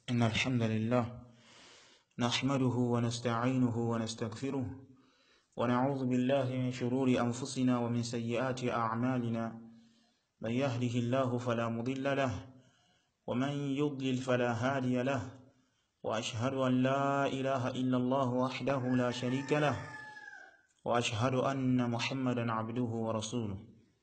إن الحمد لله نحمده ونستعينه ونستغفره ونعوذ بالله من شرور أنفسنا ومن سيئات أعمالنا من يهده الله فلا مضل له ومن يضلل فلا هادي له وأشهد أن لا إله إلا الله وحده لا شريك له وأشهد أن محمدا عبده ورسوله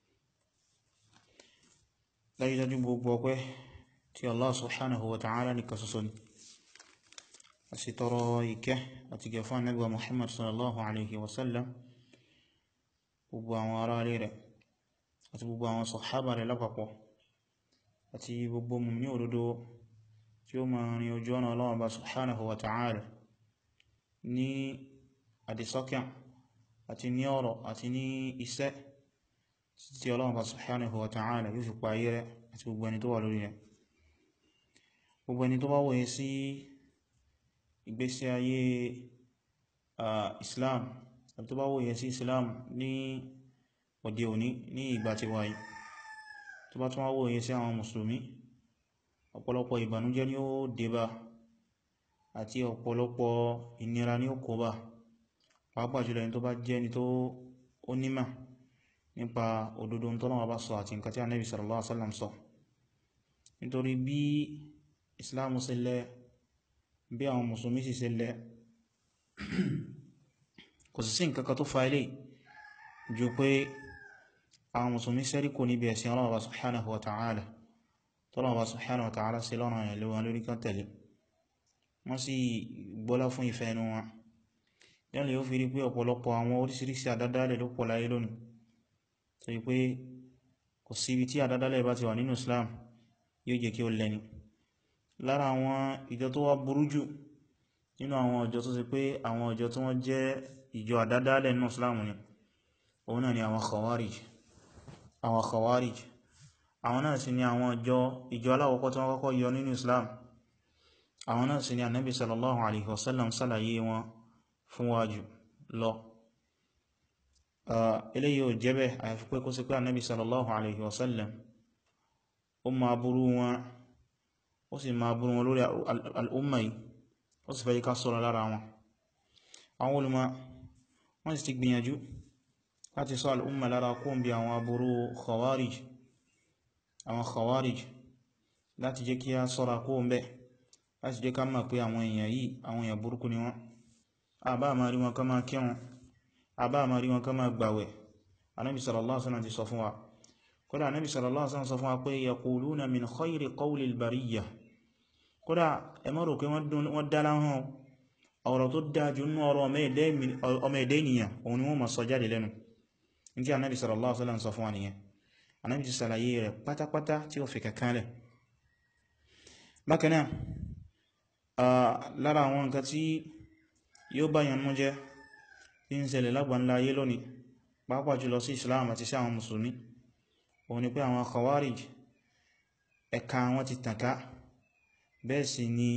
dájúdájú gbogbo ọpẹ́ tí Allah subhanahu wa ta'ala ní kasoso ni a sì tọrọ ìkẹ́ àti gẹ̀fà Ànábì wa Muhammad sallallahu alaihi wasallam gbogbo àwọn ará ilé rẹ̀ àti gbogbo àwọn sọ̀hábà rẹ̀ lápapọ̀ àti gbogbo mùmí òdodo tí ó ma rin ojú ọ̀nà Ọlọ́run bá subhanahu wa ta'ala ní àdìsọ́kàn àti ní ọ̀rọ̀ àti ní iṣẹ́ tí Ọlọ́run bá subhanahu wa ta'ala yóò fi pa ayé rẹ̀ àti gbogbo ẹni tó wà lórí rẹ̀ gbogbo ẹni tó bá wòye sí ìgbésí ayé Islam àti tó bá wòye sí Islam ní òde òní ní ìgbà tí wáyé tó bá tún wá wòye sí àwọn mùsùlùmí ọ̀pọ̀lọpọ̀ ìbànújẹ́ ni ó débá àti ọ̀pọ̀lọpọ̀ ìnira ni ó kóbá pàápàá jùlọ ẹni tó bá jẹ́ ẹni tó ó nímà nípa òdodo tọ́lọ́wọ́ bá sọ àti nǹkan tí Ànábì sallallahu alaihi wasallam sọ nítorí bí Islam ṣe lẹ́ bí àwọn mùsùlùmí sì ṣe lẹ́ kò sì sí nǹkan kan tó fa ilé jù pé àwọn mùsùlùmí sẹ́rí kò níbi ẹ̀sìn Ọlọ́run subhanahu wa ta'ala tọ́lọ́wọ́ subhanahu wa ta'ala sí lọ́nà ẹ̀ lówà lórí kan tẹ̀lé wọ́n sì gbọ́lá fún ìfẹ́ ẹnu wọn yọ́n yóò fi rí pé ọ̀pọ̀lọpọ̀ àwọn oríṣiríṣi àdádálẹ̀ ló pọ̀ láyé lónìí tó yí pé kò sí ibi tí àdádálẹ̀ bá ti wà nínú Islam yóò jẹ́ kí ó lẹ́ni lára àwọn ìjọ tó wá burú jù nínú àwọn ìjọ tó sì pé àwọn ìjọ tí wọ́n jẹ́ ìjọ àdádálẹ̀ nínú Islam ni òun náà ni àwọn Khawarij àwọn Khawarij àwọn náà sì ni àwọn ìjọ ìjọ aláwọ̀kọ́ tí wọ́n kọ́kọ́ yọ nínú Islam àwọn náà sì ni Ànábì sallallahu alaihi wasallam sálàyé wọn fún wájú lọ eléyìí ò jẹ́bẹ̀ àyàfi pé kó sí pé Ànábì sallallahu alaihi wasallam ó ma burú wọn ó sì ma burú wọn lórí al'umma yìí ó sì fẹ́ ká sọ́rọ̀ lára wọn àwọn olùmọ̀ wọ́n sì ti gbìyànjú láti sọ al'umma lára kó bí àwọn aburú khawarij àwọn khawarij láti jẹ́ kí a sọ́ra kó ń bẹ́ láti jẹ́ ká mọ̀ pé àwọn èèyàn yìí àwọn èèyàn burúkú ni wọ́n àbá ma rí wọn ká máa kírun àbá ma rí wọn ká máa gbàwẹ̀ anábi sallallahu alaihi wasallam ti sọ fún wa kódà anábi sallallahu alaihi wasallam sọ fún wa pé yaquluna min khayri qawli al-bariyya kódà ẹ má rò pé wọ́n dára hàn ọ̀rọ̀ tó dájú nínú ọ̀rọ̀ ọmọ ẹ̀dẹ́ ènìyàn òun ni wọ́n ma sọ jáde lẹ́nu ní tí anábi sallallahu alaihi wasallam sọ fún wa nìyẹn anábi ti sàlàyé rẹ̀ pátápátá tí ó fi kankanlẹ̀ bákanáà lára àwọn nǹkan tí yóò báyàn mú jẹ́ tí ń ṣẹlẹ̀ lágbàńlá ayé lónìí pàápàá jùlọ sí Islam àti sí àwọn Mùsùlùmí òun ni pé àwọn Khawarij ẹ̀ka wọn ti tànká bẹ́ẹ̀ sì ni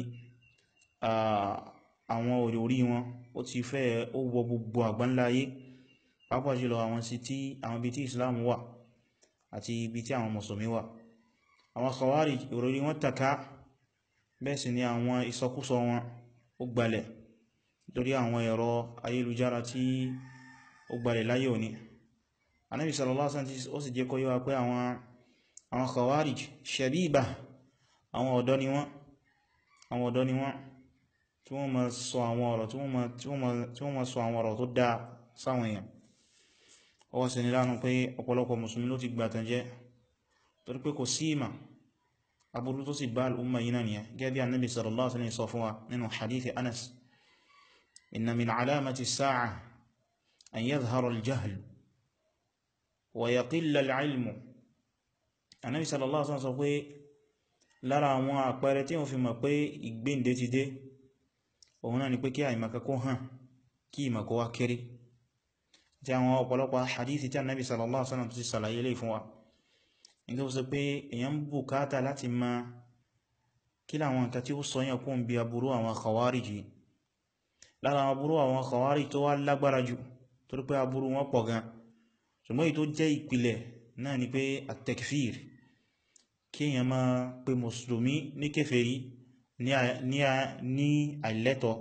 àwọn òrí wọn ó ti fẹ́ ó wọ gbogbo àgbáńlá ayé pàápàá jùlọ àwọn sí tí àwọn ibi tí Islam wà àti ibi tí àwọn Mùsùlùmí wà àwọn Khawarij ìròrí wọn tànká bẹ́ẹ̀ sì ni àwọn ìsọkúsọ wọn ó gbalẹ̀ lórí àwọn ẹ̀rọ ayélujára tí ó gbalẹ̀ láyé òní anábi sallallahu alaihi wasallam ó sì jẹ́ kó yé wa pé àwọn àwọn khawarij shabiba àwọn ọ̀dọ́ ni wọ́n àwọn ọ̀dọ́ ni wọ́n tí wọ́n ma sọ àwọn ọ̀rọ̀ tí wọ́n ma sọ àwọn ọ̀rọ̀ tó dáa sáwọn èèyàn ó wá ṣeni láàánú pé ọ̀pọ̀lọpọ̀ mùsùlùmí ló ti gbàtàn jẹ́ torí pé kò sí ìmà aburú tó sì bá al'umma yìí náà nìyẹn gẹ́gẹ́ bí annabi sallallahu alaihi wasallam sọ fún wa nínú hadithi anas inna min alamati sa'a an yadhhara al-jahl wa yaqilla al-ilmu annabi sallallahu alaihi wasallam sọ pé lára àwọn àpẹẹrẹ tí wọ́n fi mọ̀ pé ìgbéǹde ti dé òun náà ni pé kí àìmọ̀ká kó hàn kí ìmọ̀kó wá kéré tí àwọn ọ̀pọ̀lọpọ̀ hadithi tí annabi sallallahu alaihi wasallam ti sàlàyé lè fún wa ní tó sọ pé èyàn bùkátà láti ma kí láwọn nǹkan tí ó sọ yàn kún bí aburú àwọn khawarij lára aburú àwọn khawarij tó wá lágbára jù torí pé aburú wọn pọ̀ gan ṣùgbọ́n èyí tó jẹ́ ìpìlẹ̀ náà ni pé at-takfir kí èyàn máa pe mùsùlùmí ní kèfèrí ní àìlẹ́tọ̀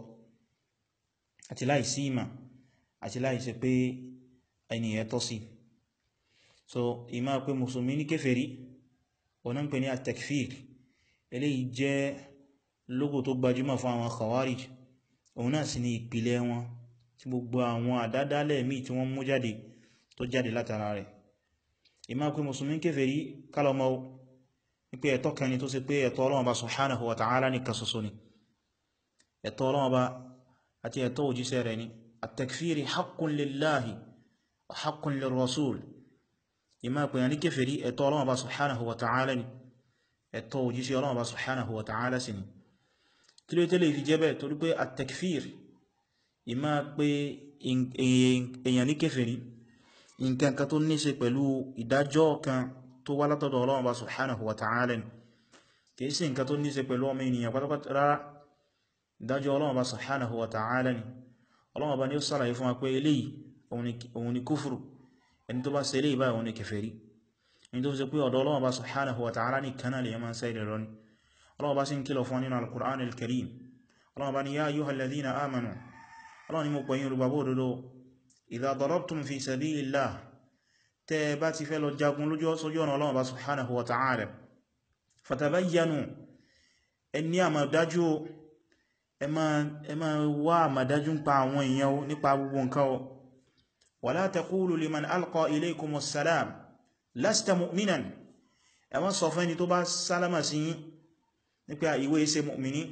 àti láìsí ìmà àti láìsí pé ẹniyàn tọ́ sí so ìmá pé mùsùlùmí ní kéfèrí ọ̀nà ń pè ní at-takfir eléyìí jẹ́ lógò tó gbajúmọ̀ fún àwọn khawarij òun náà sì ní ìpìlẹ̀ wọn tí gbogbo àwọn àdádálẹ̀ míì tí wọ́n mú jáde tó jáde látara rẹ̀ ìmá pé mùsùlùmí kéfèrí kálọmọ́ wípé ẹ̀tọ́ kan ni tó ṣe pé ẹ̀tọ́ Ọlọ́run Ọba subhanahu wa ta'ala nìkan ṣoṣo ni ẹ̀tọ́ Ọlọ́run Ọba àti ẹ̀tọ́ òjíṣẹ́ rẹ̀ ni at-takfiri haqqun lillahi wa haqqun lirrasul ìmá pè ní kéfèrí ẹ̀tọ́ Ọlọ́run Ọba subhanahu wa ta'ala ni ẹ̀tọ́ òjíṣẹ́ Ọlọ́run Ọba subhanahu wa ta'ala sí ni kí ló tẹ́lẹ̀ fi jẹ́bẹ̀ torí pé at-takfir ìmá pé èèyàn ní kéfèrí nǹkan kan tó ní ṣe pẹ̀lú ìdájọ́ kan tó wá látọ̀dọ̀ Ọlọ́run Ọba subhanahu wa ta'ala ni kìí sí nǹkan tó ní ṣe pẹ̀lú ọmọ ènìyàn pátápátá rárá ìdájọ́ Ọlọ́run Ọba subhanahu wa ta'ala ni Ọlọ́run Ọba ni ó sàlàyé fún wa pé eléyìí òun ni kúfùrù ẹni tó bá ṣe eléyìí báyìí òun ni kèfèrí ẹni tó fi ṣe pé ọ̀dọ̀ Ọlọ́run Ọba subhanahu wa ta'ala ní kanáà lè yẹ máa ń sẹ́rẹ̀ rọ ni Ọlọ́run Ọba sì ń kìlọ̀ fún nínú al-Qur'an al-Karim Ọlọ́run Ọba ni ya ayyuhal ladhina amanu Ọlọ́run ni mo pẹ̀yìn olùgbàgbọ́ òdodo idha darabtum fi sabilillah tẹ́ bá ti fẹ́ lọ jagun lójú ọ̀sọ́jú ọ̀nà Ọlọ́run Ọba subhanahu wa ta'ala fatabayyanu ẹni àmàdájú ẹ ma wá àmàdájú ń pa àwọn èèyàn nípa gbogbo nǹkan o wala taqulu liman alqa ilaykumus salam lasta mu'minan ẹ má sọ fẹ́ni tó bá sálámà sí yín nípa ìwé iṣẹ́ mu'mini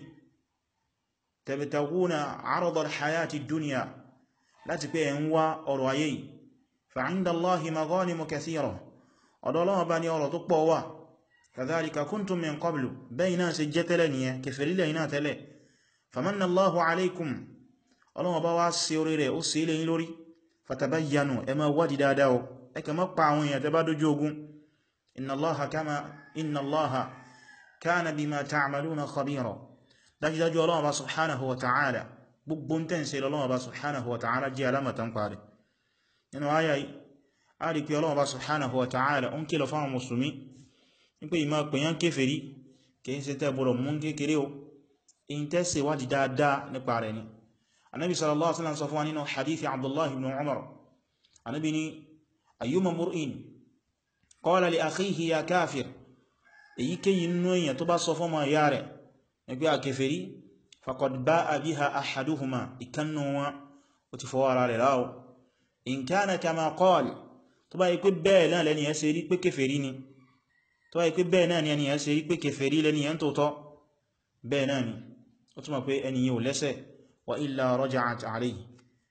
tabtaguna arada al-hayati dunya láti pé ẹ̀ ń wá ọrọ̀ ayé yìí fa'inda Allahi maghanimu kathira ọ̀dọ̀ Ọlọ́run bá ní ọrọ̀ tó pọ̀ wà kadhalika kuntum min qablu bayna ṣe jẹ́ tẹ́lẹ̀ nìyẹn kẹfẹ̀rílẹ̀ iná tẹ́lẹ̀ famanna Allahu alaykum Ọlọ́run bá wá sí orí rẹ̀ ó sí ilẹ̀ yín lórí fatabayyanu ẹ ma wádìí dáadáa o ẹ kẹ má pa àwọn èèyàn tẹ́ bá dójú ogun inna Allaha kama inna Allaha kana bima ta'maluna khabira dájúdájú Ọlọ́run bá subhanahu wa ta'ala gbogbo ń tẹ́ǹsẹ̀ Ọlọ́run bá subhanahu wa ta'ala jẹ́ alamatan parí nínú ayá yìí a rí pé Ọlọ́run bá subhanahu wa ta'ala ń kílọ̀ fáwọn musulmi ní pé ìmá pèyàn kéfèrí kìí ṣe tẹ́bùrọ̀ mú kékeré o in tẹ́sẹ̀ wájì dáadáa nípa rẹ̀ ni anábi sallallahu alaihi wasallam sọ fún wa nínú hadithi abdullahi ibn umar anábi ni ayyuma mur'in qala li akhihi ya kafir èyí kéyí nínú èyàn tó bá sọ fún ma ya rẹ̀ ẹgbẹ́ a kéfèrí faqad ba'a biha ahaduhuma ìkannu wọn ó ti fọwọ́ ara rẹ̀ láwọ́ in kana kama qala tó bá yí pé bẹ́ẹ̀ náà lẹ́ni ẹ́ ṣe rí pé kéfèrí ni tó bá yí pé bẹ́ẹ̀ náà ni ẹni ẹ́ ṣe rí pé kéfèrí lẹ́ni ẹ́ tó tọ́ bẹ́ẹ̀ náà ni ó túnmọ̀ pé ẹni yíò lẹ́sẹ̀ wa illa raja'at alayhi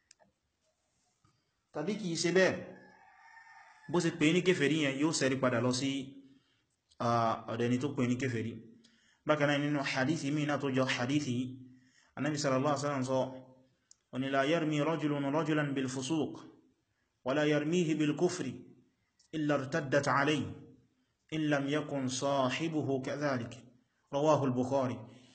tàbí kìí ṣe bẹ́ẹ̀ bó ṣe pè ní kéfèrí yẹn yóò ṣẹ́rí padà lọ sí ọ̀dẹni tó pè ní kéfèrí bákan náà nínú hadithi mí náà tó jọ hadithi anábi sallallahu alaihi wasallam sọ wani la yarmi rajulun rajulan bil fusuq wala yarmihi bil kufri illa irtaddat alayhi in lam yakun sahibuhu kadhalik rawahu al-bukhari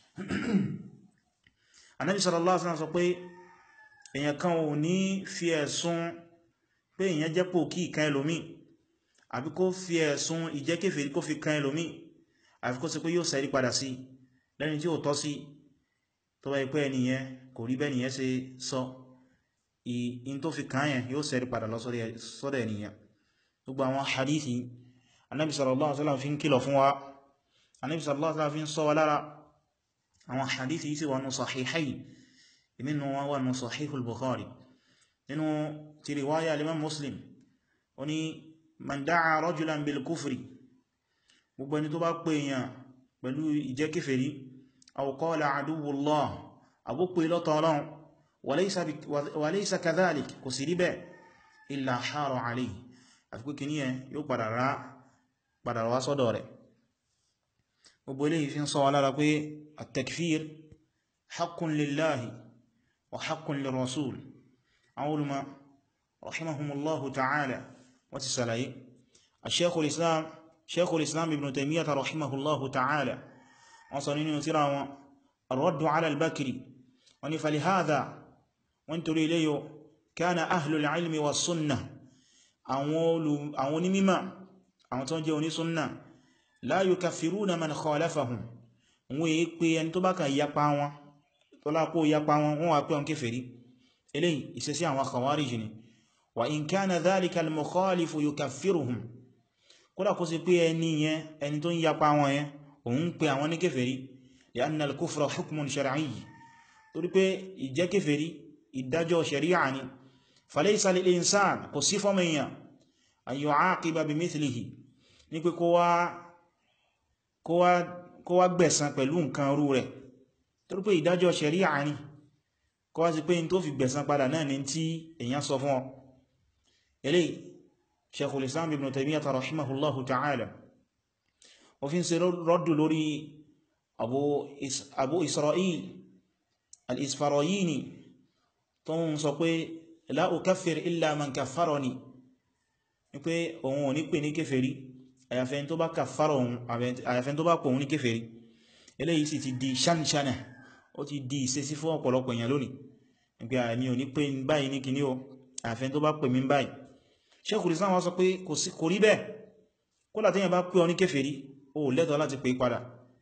anábi sallallahu alaihi wasallam sọ pé èyàn kan ò ní fi ẹ̀sùn pé èyàn jẹ́ pò kí ìkan ẹlòmí àbí kó fi ẹ̀sùn ìjẹ́kèfèrí kó fi kan ẹlòmí àfi kó ṣe pé yóò sẹ́rí padà sí lẹ́ni tí ó tọ́ sí tó bá ipẹ́ ẹniyẹn kò rí bẹ́niyẹn ṣe sọ in tó fi kàn yẹn yóò sẹ́rí padà lọ sọ́dọ̀ ẹniyẹn gbogbo àwọn hadithi anábi sallallahu alaihi wasallam fi ń kìlọ̀ fún wa anábi sallallahu alaihi wasallam fi ń sọ wa lára àwọn hadithi yìí sì wà nù sahihayn nínú wọn wà nù sahihul bukhari nínú ti riwaya al-imam muslim ó ní man da'a rajulan bil kufri gbogbo ẹni tó bá pè èèyàn pẹ̀lú ìjẹ́ kéfèrí aw qala aduwwullah àbúpè lọ́tọ̀ ọlọ́run wa laysa kadhalik kò sí rí bẹ́ẹ̀ illa hara alayhi àti pé kìíní ẹ yóò padà wá sọ́dọ̀ rẹ̀ gbogbo ilé ìfin sọ alára pé at-takfir haqqun lillahi wa haqqun lirrasul àwọn olùmọ̀ rahimahumullahu ta'ala wọ́n ti sàlàyé Shaykhul Islam Shaykhul Islam Ibn Taymiyyah rahimahullahu ta'ala wọ́n sọ nínú tírà wọn ar-raddu ala al-Bakri wọ́n ni falihadha wọ́n torí ilé yóò kana ahlul ilmi wa sunnah àwọn onímímọ̀ àwọn tó jẹ́ onísúnnà la yukaffiruna man khalafahum wọ́n èé pé ẹni tó bá kàn yapa wọn tó lápò yapa wọn wọ́n wà pé wọn kèfèrí eléyìí ìṣesí àwọn khawarij ni wa in kana dhalika al-mukhalifu yukaffiruhum kódà kó sí pé ẹni yẹn ẹni tó ń yapa wọn yẹn òun pé àwọn ní kèfèrí li'anna al-kufra hukmun shar'i torí pé ìjẹ́ kèfèrí ìdájọ́ sharia ni falaysa lil-insan kò sí fọ́mọ èèyàn an yu'aqiba bimithlihi ní pé kó wá gbẹ̀san pẹ̀lú nǹkan rú rẹ̀ torí pé ìdájọ́ sharia ni kó wá sí pé in tó fi gbẹ̀san padà náà ni tí èèyàn sọ fún ọ eléyìí Shaykhul Islam Ibn Taymiyyah rahimahullahu ta'ala ó fi ń ṣe rọ́dù lórí Abu Isra'il al-Isfarayini tó ń sọ pé la ukaffir illa man kaffarani ní pé òun ò ní pè ní kéfèrí àyàfẹ́ tó bá kàfàrọ̀ òun àyàfẹ́ tó bá pọ̀ òun ní kéfèrí eléyìí sì ti di ṣánṣánà ó ti di ìṣesí fún ọ̀pọ̀lọpọ̀ èèyàn lónìí nígbé àmì ò ní pé báyìí ní kìíní o àyàfẹ́ tó bá pè mí báyìí Shaykhul Islam wá sọ pé kò rí bẹ́ẹ̀ kódà téèyàn bá pè ọ ní kéfèrí ó lẹ́tọ̀ọ́ láti pè padà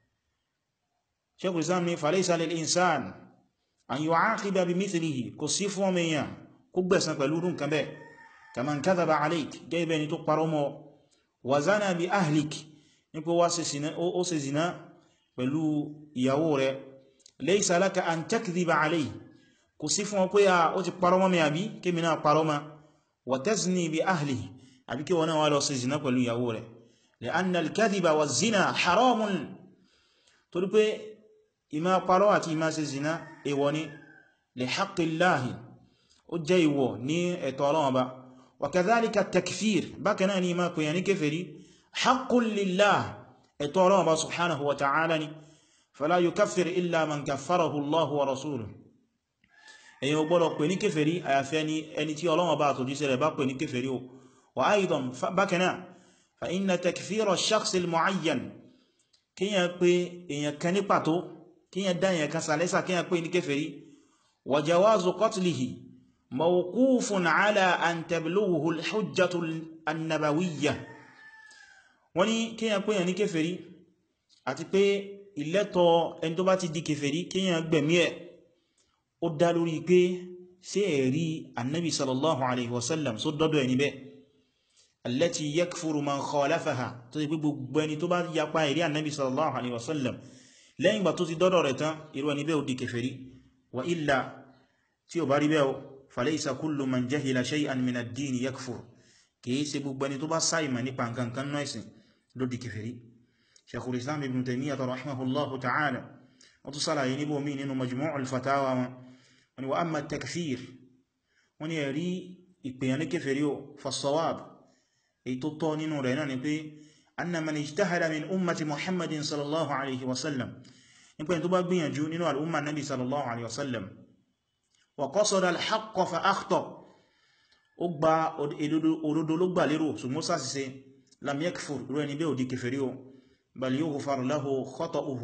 Shaykhul Islam ní falaysa lil insan an yu'aqiba bimithlihi kò sí fún ọmọ èèyàn kó gbẹ̀san pẹ̀lú rú nǹkan bẹ́ẹ̀ kaman kadhaba alayk gẹ́gẹ́ ni tó parọ́ mọ́ wa zana bi ahlik ní pé ó ṣe zina pẹ̀lú ìyàwó rẹ̀ laysa laka an takdhiba alayhi kò sí fún ọ pé a ó ti parọ́ mọ́ mi àbí kí mi náà parọ́ ma wa tazni bi ahlihi àbí kí wọ́n náà wá lọ ṣe zina pẹ̀lú ìyàwó rẹ̀ li'anna al-kadhiba wa zina haramun torí pé ìmá parọ́ àti ìmá ṣe zina èwọ̀ ni li haqqillahi ó jẹ́ ìwọ̀ ní ẹ̀tọ́ Ọlọ́run ba wa kadhalika takfir bákanáà ni ìmá pèyàn kèfèrí haqqun lillah ẹ̀tọ́ Ọlọ́run ba subhanahu wa ta'ala ni fala yukaffir illa man kaffarahu Allahu wa rasuluhu èyàn ò gbọ́dọ̀ pè ní kèfèrí àyàfẹ́ ni ẹni tí Ọlọ́run bá àtòjíṣẹ́ rẹ̀ bá pè ní kèfèrí o wa aidan bákanáà fa inna takfira ash-shakhs al-mu'ayyan kíyàn pé èyàn kan ní pàtó kíyàn dá èyàn kan sàlẹ́sà kíyàn pé ní kèfèrí wa jawazu qatlihi mawqufun ala an tablughu al-hujjatu an-nabawiyyah wọ́n ní kíyàn pé èyàn ní kèfèrí àti pé ìlẹ́tọ̀ ẹni tó bá ti di kèfèrí kíyàn gbẹ̀mí ẹ̀ ó dá lórí pé ṣé ẹ̀rí annabi sallallahu alaihi wasallam só dọ́dọ̀ ẹni bẹ́ allati yakfuru man khalafaha tó ti pé gbogbo ẹni tó bá yapa ẹ̀rí annabi sallallahu alaihi wasallam lẹ́yìn gbà tó ti dọ́dọ̀ rẹ̀ tán irú ẹni bẹ́ ó di kèfèrí wa illa tí ó bá rí bẹ́ falaysa kullu man jahila shay'an min ad-din yakfur kìí ṣe gbogbo ẹni tó bá sáìmà nípa nǹkan kan náà ẹ̀sìn ló di kèfèrí shaykhul islam ibn taymiyyah rahimahullahu ta'ala wọ́n tún sálàyé níbò mí nínú majmu'ul fatawa wọn wani wa amma takfir wani ẹ̀rí ìpèyàn ní kèfèrí o fasawab èyí tó tọ́ nínú rẹ̀ náà ni pé anna man ijtahada min ummati muhammadin sallallahu alaihi wasallam nípa tó bá gbìyànjú nínú al'umma nabi sallallahu alaihi wasallam wa qasada al-haqqa fa akhta ó gba òdodo ló gbà lérò ṣùgbọ́n sàṣìṣe lam yakfur rẹ̀ ní bẹ́ òdí kèfèrí o bal yughfar lahu khata'uhu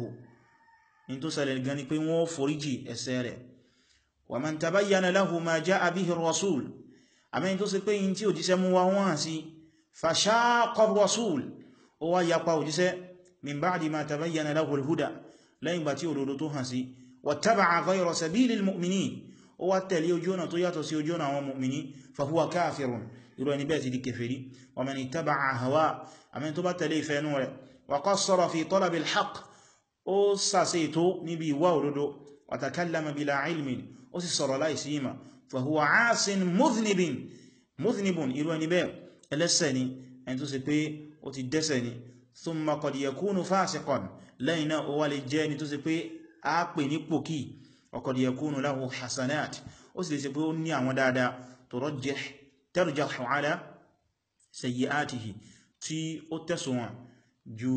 in tó ṣẹlẹ̀ gan ni pé wọ́n foríjì ẹ̀ṣẹ̀ rẹ̀ wa man tabayyana lahu ma ja'a bihi ar-rasul àmẹ́yìn tó sì pé yìí tí òjíṣẹ́ mú wá wọ́n sí fashaqqa ar-rasul ó wá yapa òjíṣẹ́ min ba'di ma tabayyana lahu al-huda lẹ́yìn bá tí òdodo tó hàn sí wattaba'a ghayra sabilil mu'minin ó wá tẹ̀lé ojú ọ̀nà tó yàtọ̀ sí ojú ọ̀nà àwọn mu'mini fa huwa kafirun irú ẹni bẹ́ẹ̀ ti di kèfèrí wa man ittaba'a hawa àmẹ́yìn tó bá tẹ̀lé ìfẹ́ nú rẹ̀ wa qassara fi talabil haqq ó sàṣe ètò níbi ìwà òdodo wa takallama bila ilmin ó sì sọ̀rọ̀ láìsí ìmà fahuwa ásin mudhnibin mudhnibun irú ẹni bẹ́ẹ̀ ẹlẹ́sẹ̀ ni ẹni tó sì pé ó ti dẹ́sẹ̀ ni thumma qad yakunu fasiqan lẹ́yìn náà ó wá lè jẹ́ ẹni tó sì pé a pè ní pòkí wa qad yakunu lahu hasanat ó sì lè ṣe pé ó ní àwọn dáadáa turajjih tarjahu ala sayyi'atihi tí ó tẹ̀sùnwọ̀n ju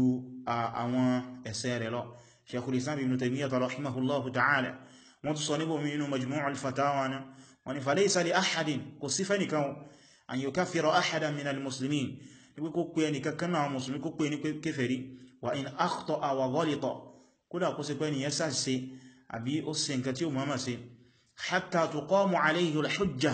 àwọn ẹ̀ṣẹ̀ rẹ̀ lọ Shaykhul Islam Ibn Taymiyyah rahimahullahu ta'ala wọ́n tún sọ níbò mí inú majmuu al-fatawa na wọ́n ni falaysa li ahadin kò sí fẹ́ nìkan an yukaffira ahadan min al-muslimin ní pé kó pé ẹnìkan kan náà musulmi kó pé ní kéfèrí wa in akhta'a wa ghalita kódà kó sí pé ní yẹsà sí àbí ó sì nǹkan tí ó mọ́mà sí hatta tuqamu alayhi al-hujja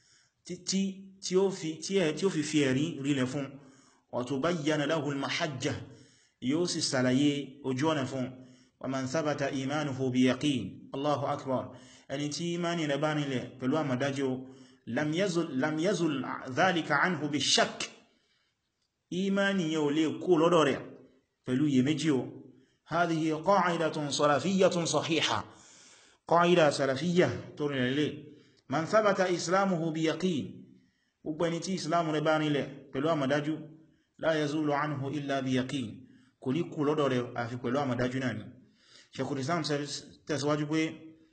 tí ó fi fi ẹ̀rí rílẹ̀ fún wa tubayyana lahu al-mahajja yóò sì sàlàyé ojú ọ̀nà fún wa man thabata imanuhu bi yaqin Allahu akbar ẹni tí imani rẹ̀ bá nílẹ̀ pẹ̀lú àmàdájú lam yazul lam yazul dhalika anhu bi shakk imani yóò lè kó lọ́dọ̀ rẹ̀ pẹ̀lú iyèméjì o hadhihi qa'idatun salafiyyatun sahiha qa'ida salafiyya tó rìn lè man thabata islamuhu bi yaqin gbogbo ẹni tí islamu rẹ̀ bá nílẹ̀ pẹ̀lú àmàdájú la yazulu anhu illa bi yaqin kò ní kú lọ́dọ̀ rẹ̀ àfi pẹ̀lú àmàdájú náà ni Shaykhul Islam tẹ̀síwájú pé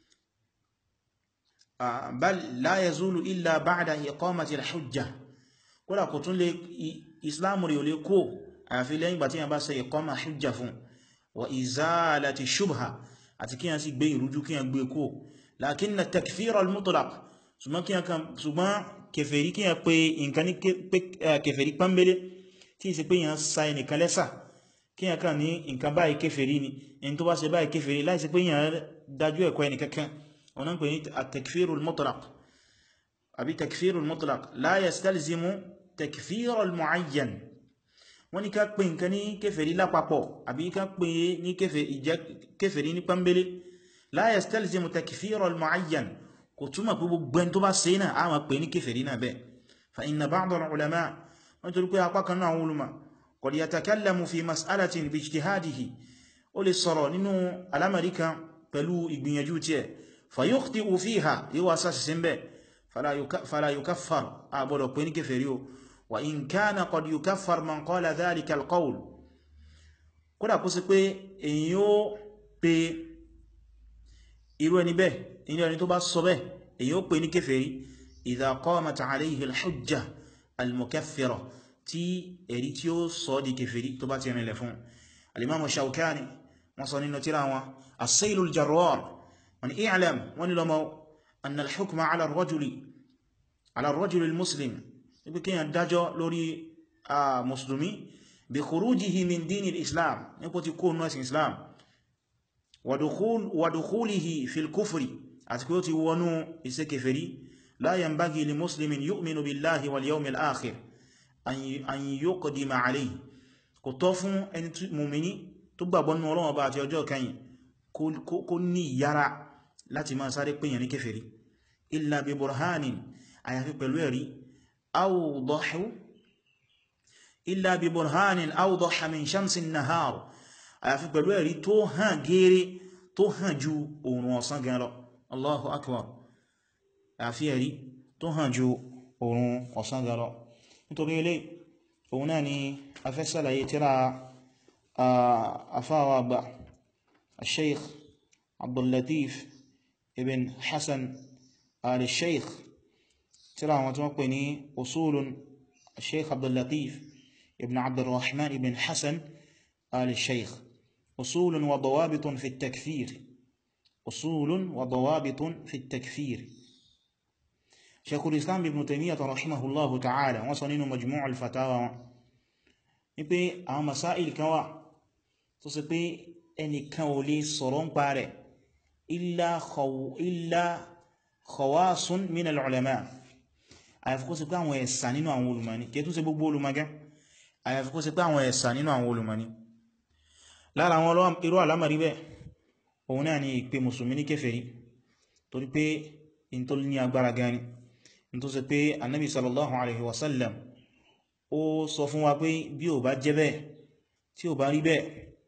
bal la yazulu illa ba'da iqamati al-hujja kódà kò tún lè islamu rí o lè kó àfi lẹ́yìn gbà tí yàn bá ṣe iqama hujja fún wa izalati shubha àti kí yàn sì gbé ìrújú kí yàn gbé kó lakinna takfir al-mutlaq ṣùgbọ́n kèfèrí kí yàn pé nǹkan ní kèfèrí pánbélé tí ìsẹ́ pé yàn sa ẹnìkan lẹ́sà kí yàn kàn ní nǹkan báyìí kèfèrí ni ẹni tó bá ṣe báyìí kèfèrí láìsí pé yàn dájú ẹ̀kọ́ ẹnìkankan ọ̀nà pè ní at-takfir al-mutlaq àbí takfir al-mutlaq la yastalzimu takfir al-mu'ayyan wọ́n ní ká pè nǹkan ní kèfèrí lápapọ̀ àbí ká pè ní kèfèrí ní pánbélé la yastalzimu takfir al-mu'ayyan kò túmọ̀ pé gbogbo ẹni tó bá ṣe náà a máa pè ní kèfèrí náà bẹ́ẹ̀ fa inna ba'd al-ulama wọ́n torí pé apá kan náà àwọn ulama qad yatakallamu fi mas'alatin bi ijtihadihi ó lè sọ̀rọ̀ nínú alamari kan pẹ̀lú ìgbìyànjú tí ẹ̀ fayukhti'u fiha yíwa sáṣì sí bẹ́ fala yukaffar a gbọ́dọ̀ pé ní kèfèrí o wa in kana qad yukaffar man qala dhalika al-qawl kódà kó sí pé èyí ó pe irú ẹni bẹ́ inú ẹni tó bá sọ bẹ́ èyí ó pè ní kèfèrí idha qamat alayhi al-hujja al-mukaffira tí ẹ̀rí tí ó sọ di kèfèrí tó bá ti rìnlẹ̀ fún al-imam Shawkani wọ́n sọ nínú tírà wọn as-sayl al-jarrar wọ́n i'lam wọ́n lọ́mọ anna al-hukma ala ar-rajuli ala ar-rajuli al-muslim ibi kí yàn dájọ́ lórí a musulmi bí khurujihi min dini al-islam nípo ti kó nọ́sìn islam wa dukhulihi fil kufri àti kí ó ti wọnú iṣẹ́ kèfèrí la yanbaghi li muslimin yu'minu billahi wal yawmil akhir an yuqdima alayhi kò tọ́ fún ẹni mùmíní tó gbàgbọ́ nínú Ọlọ́run Ọba àti ọjọ́ kẹyìn kó ní ìyára láti máa sáré pèyàn ní kèfèrí illa bi burhanin àyàfi pẹ̀lú ẹ̀rí awdahu illa bi burhanin awdaha min shamsin nahar àyàfi pẹ̀lú ẹ̀rí tó hàn gẹ́rẹ́ tó hàn ju oòrùn ọ̀sán gan lọ Allahu akbar àyàfi ẹ̀rí tó hàn ju oòrùn ọ̀sán gan lọ nítorí ilé òun náà ni a fẹ́ sàlàyé tíra afáwà àgbà الشيخ عبد اللطيف ابن حسن آل الشيخ ترى وتوقني أصول الشيخ عبد اللطيف ابن عبد الرحمن ابن حسن آل الشيخ أصول وضوابط في التكفير أصول وضوابط في التكفير شيخ الإسلام ابن تيمية رحمه الله تعالى وصنين مجموع الفتاوى يبقى أو مسائل كوا تصبي ẹnìkan ò lè sọ̀rọ̀ ń pa rẹ̀ illa khawasun min al-ulama àyàfi kó sí pé àwọn ẹ̀sà nínú àwọn olùmọ̀ní kí tún ṣe gbogbo olùmọ̀gẹ́ àyàfi kó sí pé àwọn ẹ̀sà nínú àwọn olùmọ̀ní lára àwọn irú alámàrí bẹ́ òun náà ni ìpè mùsùlùmí ní kèfèrí torí pé in tó ní agbára gani in tó ṣe pé annabi sallallahu alaihi wasallam ó sọ fún wa pé bí ò bá jẹ́ bẹ́ẹ̀ tí ò bá rí bẹ́ẹ̀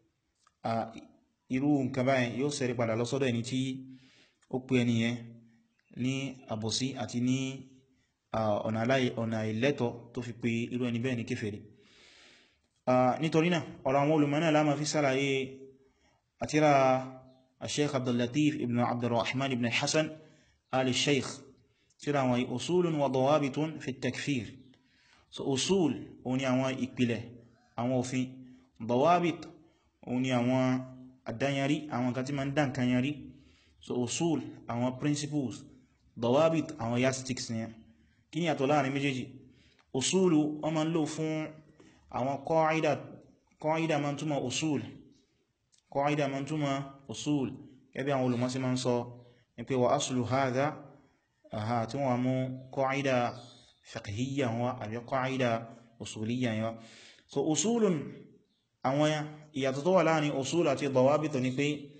irú nǹkan báyìí yóò ṣẹ́rí padà lọ́sọ́dọ̀ ẹni tí ó pè ẹni yẹn ní àbòsí àti ní ọ̀nà ìlẹ́tọ̀ tó fi pè irú ẹni bẹ́ẹ̀ ní kèfèrí nítorí náà ọ̀rọ̀ àwọn olùmọ̀ náà láma fi sálàyé àtírà Sheikh Abdul Latif ibn Abdurrahman ibn Hassan ali Sheikh tíra àwọn usulun wa dawabitun fi takfir so usul òun ni àwọn ìpìlẹ̀ àwọn òfin dawabit òun ni àwọn àdáyàrí àwọn kan tí ma ń dá nǹkan yàrí so usul àwọn principles dawabit àwọn yardsticks ni kí ni àtọ̀ láàrin méjèèjì usulu wọ́n ma ń lò fún àwọn qaida qaida ma ń túmọ̀ usul qaida ma ń túmọ̀ usul gẹ́bí àwọn olùmọ́sí ma ń sọ ní pé wa aslu hadha aha tí wọ́n mú qaida fiqhiyya wọn àbí qaida usuliyya wọn so usulun àwọn ìyàtọ̀ tó wà láàrin usul àti dawabit ní pé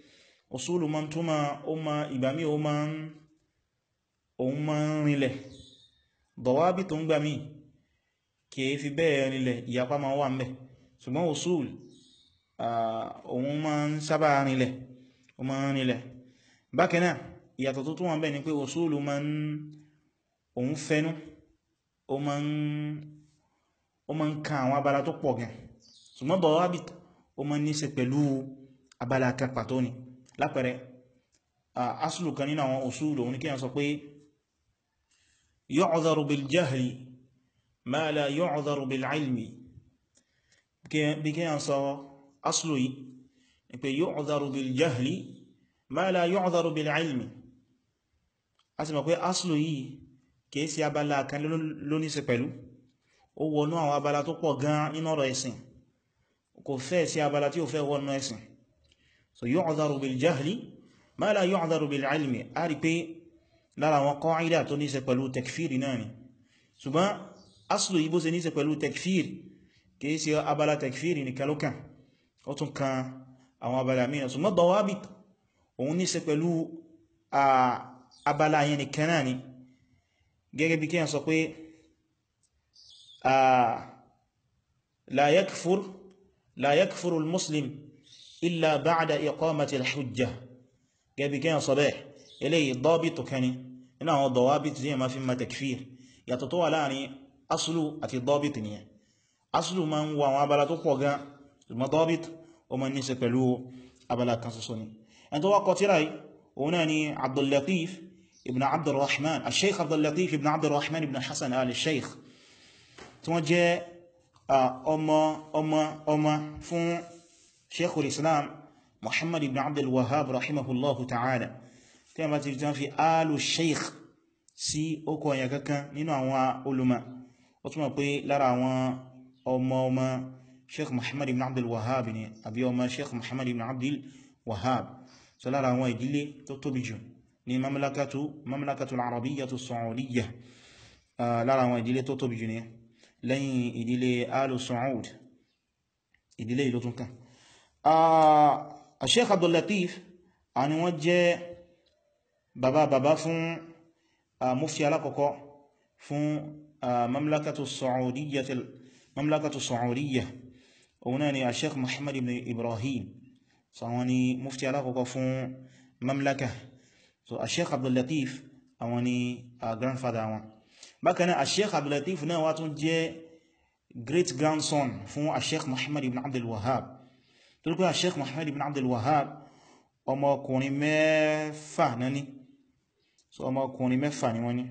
usulu ma tó ma ó ma ìgbà mí ó ma ń òun ma ń rinlẹ̀ dọ̀wábí tó ń gbà mí kìí fi bẹ́ẹ̀ rinlẹ̀ ìyapa ma wà mẹ́ ṣùgbọ́n usul òun ma ń sábà rinlẹ̀ ó ma ń rinlẹ̀ bákanáà ìyàtọ̀ tó tún wà bẹ́ẹ̀ ni pé usulu ma ń òun fẹ́nu ó ma ń ó ma ń ka àwọn abala tó pọ̀ gan ṣùgbọ́n dọ̀wábí ó ma ń ní ṣe pẹ̀lú abala kan pàtó ni lápẹẹrẹ asùlù kan nínú àwọn usulu òun ni kí a sọ pé yu'dharu bil jahli ma la yu'dharu bil ilmi bí kí a sọ asùlù yìí ni pé yu'dharu bil jahli ma la yu'dharu bil ilmi a sì mọ̀ pé asùlù yìí kìí sí abala kan lóníṣe pẹ̀lú ó wọnú àwọn abala tó pọ̀ gan nínú ọ̀rọ̀ ẹ̀sìn kò fẹ́ sí abala tí ó fẹ́ wọnú ẹ̀sìn so yu'dharu bil jahli ma la yu'dharu bil ilmi a rí pé lára àwọn qaida tó níṣe pẹ̀lú tekfiri náà ni ṣùgbọ́n aslu yìí bó ṣe níṣe pẹ̀lú tekfiri kìí sí abala tekfiri ní kalókan ó tún kan àwọn abala mìíràn ṣùgbọ́n dawabit òun níṣe pẹ̀lú abala yẹn nìkan náà ni gẹ́gẹ́ bí kíyàn sọ pé la yakfur la yakfuru al-muslim illa ba'da iqamati al-hujja gẹ́bí kí yàn sọ bẹ́ẹ̀ eléyìí dọ́bìtù kẹni nínú àwọn dọ̀wábìtù tí yàn máa fi ma takfir yàtọ̀ tó wà láàrin aslu àti dọ́bìtù nìyẹn aslu ma ń wọ àwọn abala tó pọ̀ gan ṣùgbọ́n dọ́bìtù o ma ní ṣe pẹ̀lú abala kan ṣoṣo ni ẹni tó wá kọ tíra yìí òun náà ni abdullatif ibn abdurrahman al-sheikh abdullatif ibn abdurrahman ibn hassan al-sheikh tí wọ́n jẹ́ ọmọ ọmọ ọmọ fún sheikhul islam muhammad ibn abdul wahhab rahimahullahu ta'ala tí a bá ti jẹ́ fi alu sheikh sí okò ọ̀yà kankan nínú àwọn ulama ó túnmọ̀ pé lára àwọn ọmọ ọmọ sheikh muhammad ibn abdul wahhab ni àbí ọmọ sheikh muhammad ibn abdul wahhab so lára àwọn ìdílé tó tóbi jù ní mamlakatu mamlakatu al-arabiyyatu as-saudiyyah lára àwọn ìdílé tó tóbi jù ní lẹ́yìn ìdílé alu saud ìdílé ìlú tún kan Sheikh Abdul Latif àwọn wọ́n jẹ́ bàbá bàbá fún mufti alákọ̀ọ́kọ́ fún mamlakatu Saudiyyah mamlakatu Saudiyyah òun náà ni a Sheikh Muhammad ibn Ibrahim so àwọn ni mufti alákọ̀ọ́kọ́ fún mamlaka so a Sheikh Abdul Latif àwọn ni grandfather wọn bákanáà a Sheikh Abdul Latif náà wá tún jẹ́ great grandson fún a Sheikh Muhammad ibn Abdul Wahhab tó ríkọ́ Sheikh Muhammad ibn Abdul Wahhab ọmọkùnrin mẹ́fà náà ní so ọmọkùnrin mẹ́fà ni wọ́n ní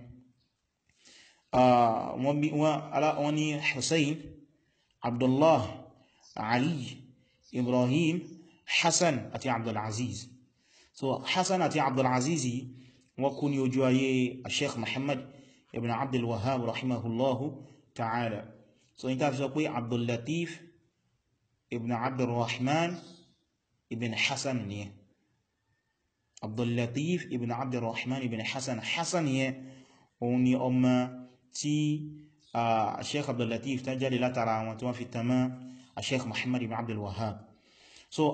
wọ́n ní Hussein Abdullah Ali Ibrahim Hassan àti Abdulaziz so Hassan àti Abdulaziz wọ́n kú ní ojú ayé Sheikh Muhammad ibn Abdul Wahhab rahimahullahu ta'ala so ní ta fi sọ pé Abdul Latif ibn abdurrahman ibn hassan ni abdullatif ibn abdurrahman ibn hassan hassan yẹ òun ni ọmọ tí a sheikh abdullatif ta jáde látara wọn tí wọ́n fi tamá a sheikh muhammad ibn abdul wahhab so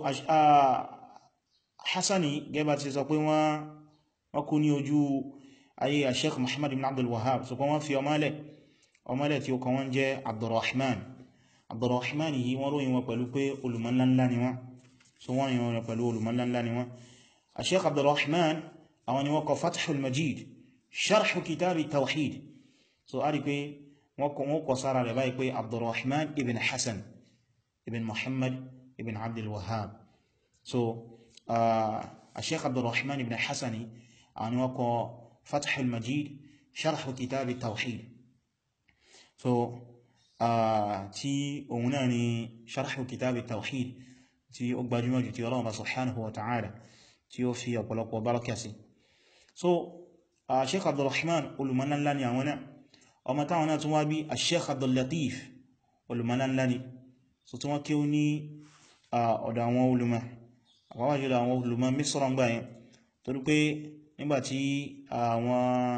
hassani gẹ́bà ti sọ pé wọ́n kú ní ojú ayé a sheikh muhammad ibn abdul wahhab so kọ́ wọ́n fi ọmọlẹ̀ ọmọlẹ̀ tí ó kọ́ wọ́n jẹ́ abdurrahman abdurrahman yìí wọ́n ròyìn wọn pẹ̀lú pé olùmọ̀lánlá ni wọ́n so wọ́n yìí wọn pẹ̀lú olùmọ̀lánlá ni wọ́n a sheikh abdurrahman àwọn ni wọ́n kọ fathul majid sharhu kitabi tawhid so a rí pé wọ́n kọ sára rẹ̀ báyìí pé abdurrahman ibn hassan ibn muhammad ibn abdul wahhab so a sheikh abdurrahman ibn hassani àwọn ni wọ́n kọ fathul majid sharhu kitabi tawhid so tí òun náà ni sharhu kitabi tawhid tí ó gbajúmọ̀ jù tí Ọlọ́run subhanahu wa ta'ala tí ó fi ọ̀pọ̀lọpọ̀ baraka sí so Sheikh Abdurrahman olùmọ̀lá ńlá ni àwọn náà ọmọ táwọn náà tún wá bí Sheikh Abdul Latif olùmọ̀lá ńlá ni so tí wọ́n kí ó ní ọ̀dọ̀ àwọn olùmọ̀ àpapọ̀ jùlọ àwọn olùmọ̀ Misra ń gbà yẹn torí pé nígbàtí àwọn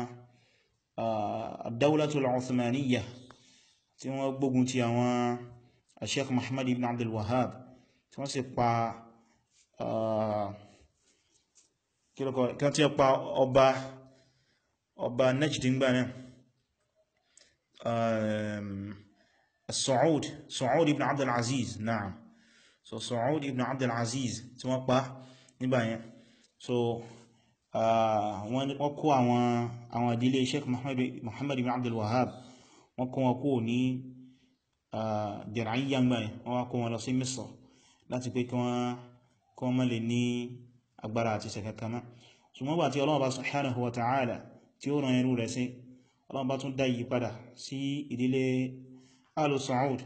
ad-Dawlatul Uthmaniyyah tí wọ́n gbógun ti àwọn Sheikh Muhammad ibn Abdul Wahhab tí wọ́n sì pa kílọ̀kọ̀ kan tí ó pa ọba ọba Najdingbà náà Saud Saud ibn Abdul Aziz na'am so Saud ibn Abdul Aziz tí wọ́n pa nígbà yẹn so wọ́n kó àwọn àwọn ìdílé Sheikh Muhammad ibn Abdul Wahhab wọ́n kó wọn kó ní Dir'iyya gbà yẹn wọ́n kó wọn lọ sí Misr láti pé kí wọ́n má lè ní agbára àti sẹ̀kẹ́kẹ́má ṣùgbọ́n bá tí Ọlọ́run bá subhanahu wa ta'ala tí ó ràn irú rẹ̀ sí Ọlọ́run bá tún dá yí padà sí ìdílé Alu Saud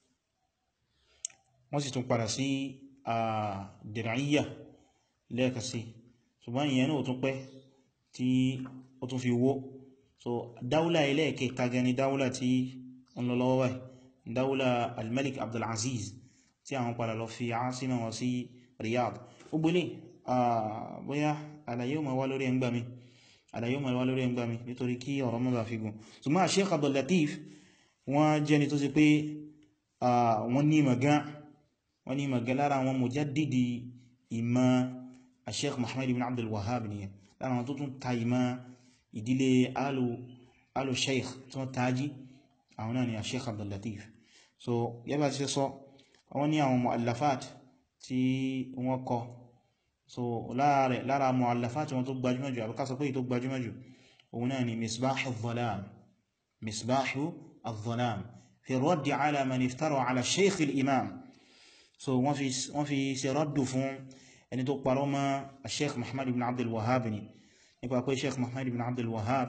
wọ́n sì tún padà sí Dir'iyya lẹ́ẹ̀kasí ṣùgbọ́n ìyẹn náà tún pẹ́ tí ó tún fi wó so dáúlà ẹlẹ́ẹ̀kẹta gẹni dáúlà tí ń lọ lọ́wọ́ báyìí dáúlà al-Malik Abdul Aziz tí àwọn padà lọ fi ásímọ̀ wọn sí Riyadh gbogbo ilé bóyá àlàyé ò ma wá lórí ẹgbà mi àlàyé ò ma wá lórí ẹgbà mi nítorí kí ọ̀rọ̀ mọ́ bá fi gùn ṣùgbọ́n Sheikh Abdul Latif wọ́n jẹ́ ni tó sì pé wọ́n ní magán wọ́n ní magán lára wọn mujaddidi ìmọ̀ Sheikh Muhammad ibn Abdul Wahhab ni lára wọn tó tún ta ìmọ̀ ìdílé alu sheikh tí wọ́n tají àwọn náà ni Sheikh Abdul Latif so yẹ́bà ti sọ wọ́n ní àwọn mu'allafat tí wọ́n kọ so láàrẹ̀ lára mu'allafat wọn tó gbajúmọ̀ jù àbúká sọ pé tó gbajúmọ̀ jù òun náà ni misbahu al-dhalam misbahu al-dhalam fi raddi ala man iftara ala sheikh al-imam so wọ́n fi ṣe raddu fún ẹni tó parọ́ mọ́ sheikh Muhammad ibn Abdul Wahhab ni nípa pé sheikh Muhammad ibn Abdul Wahhab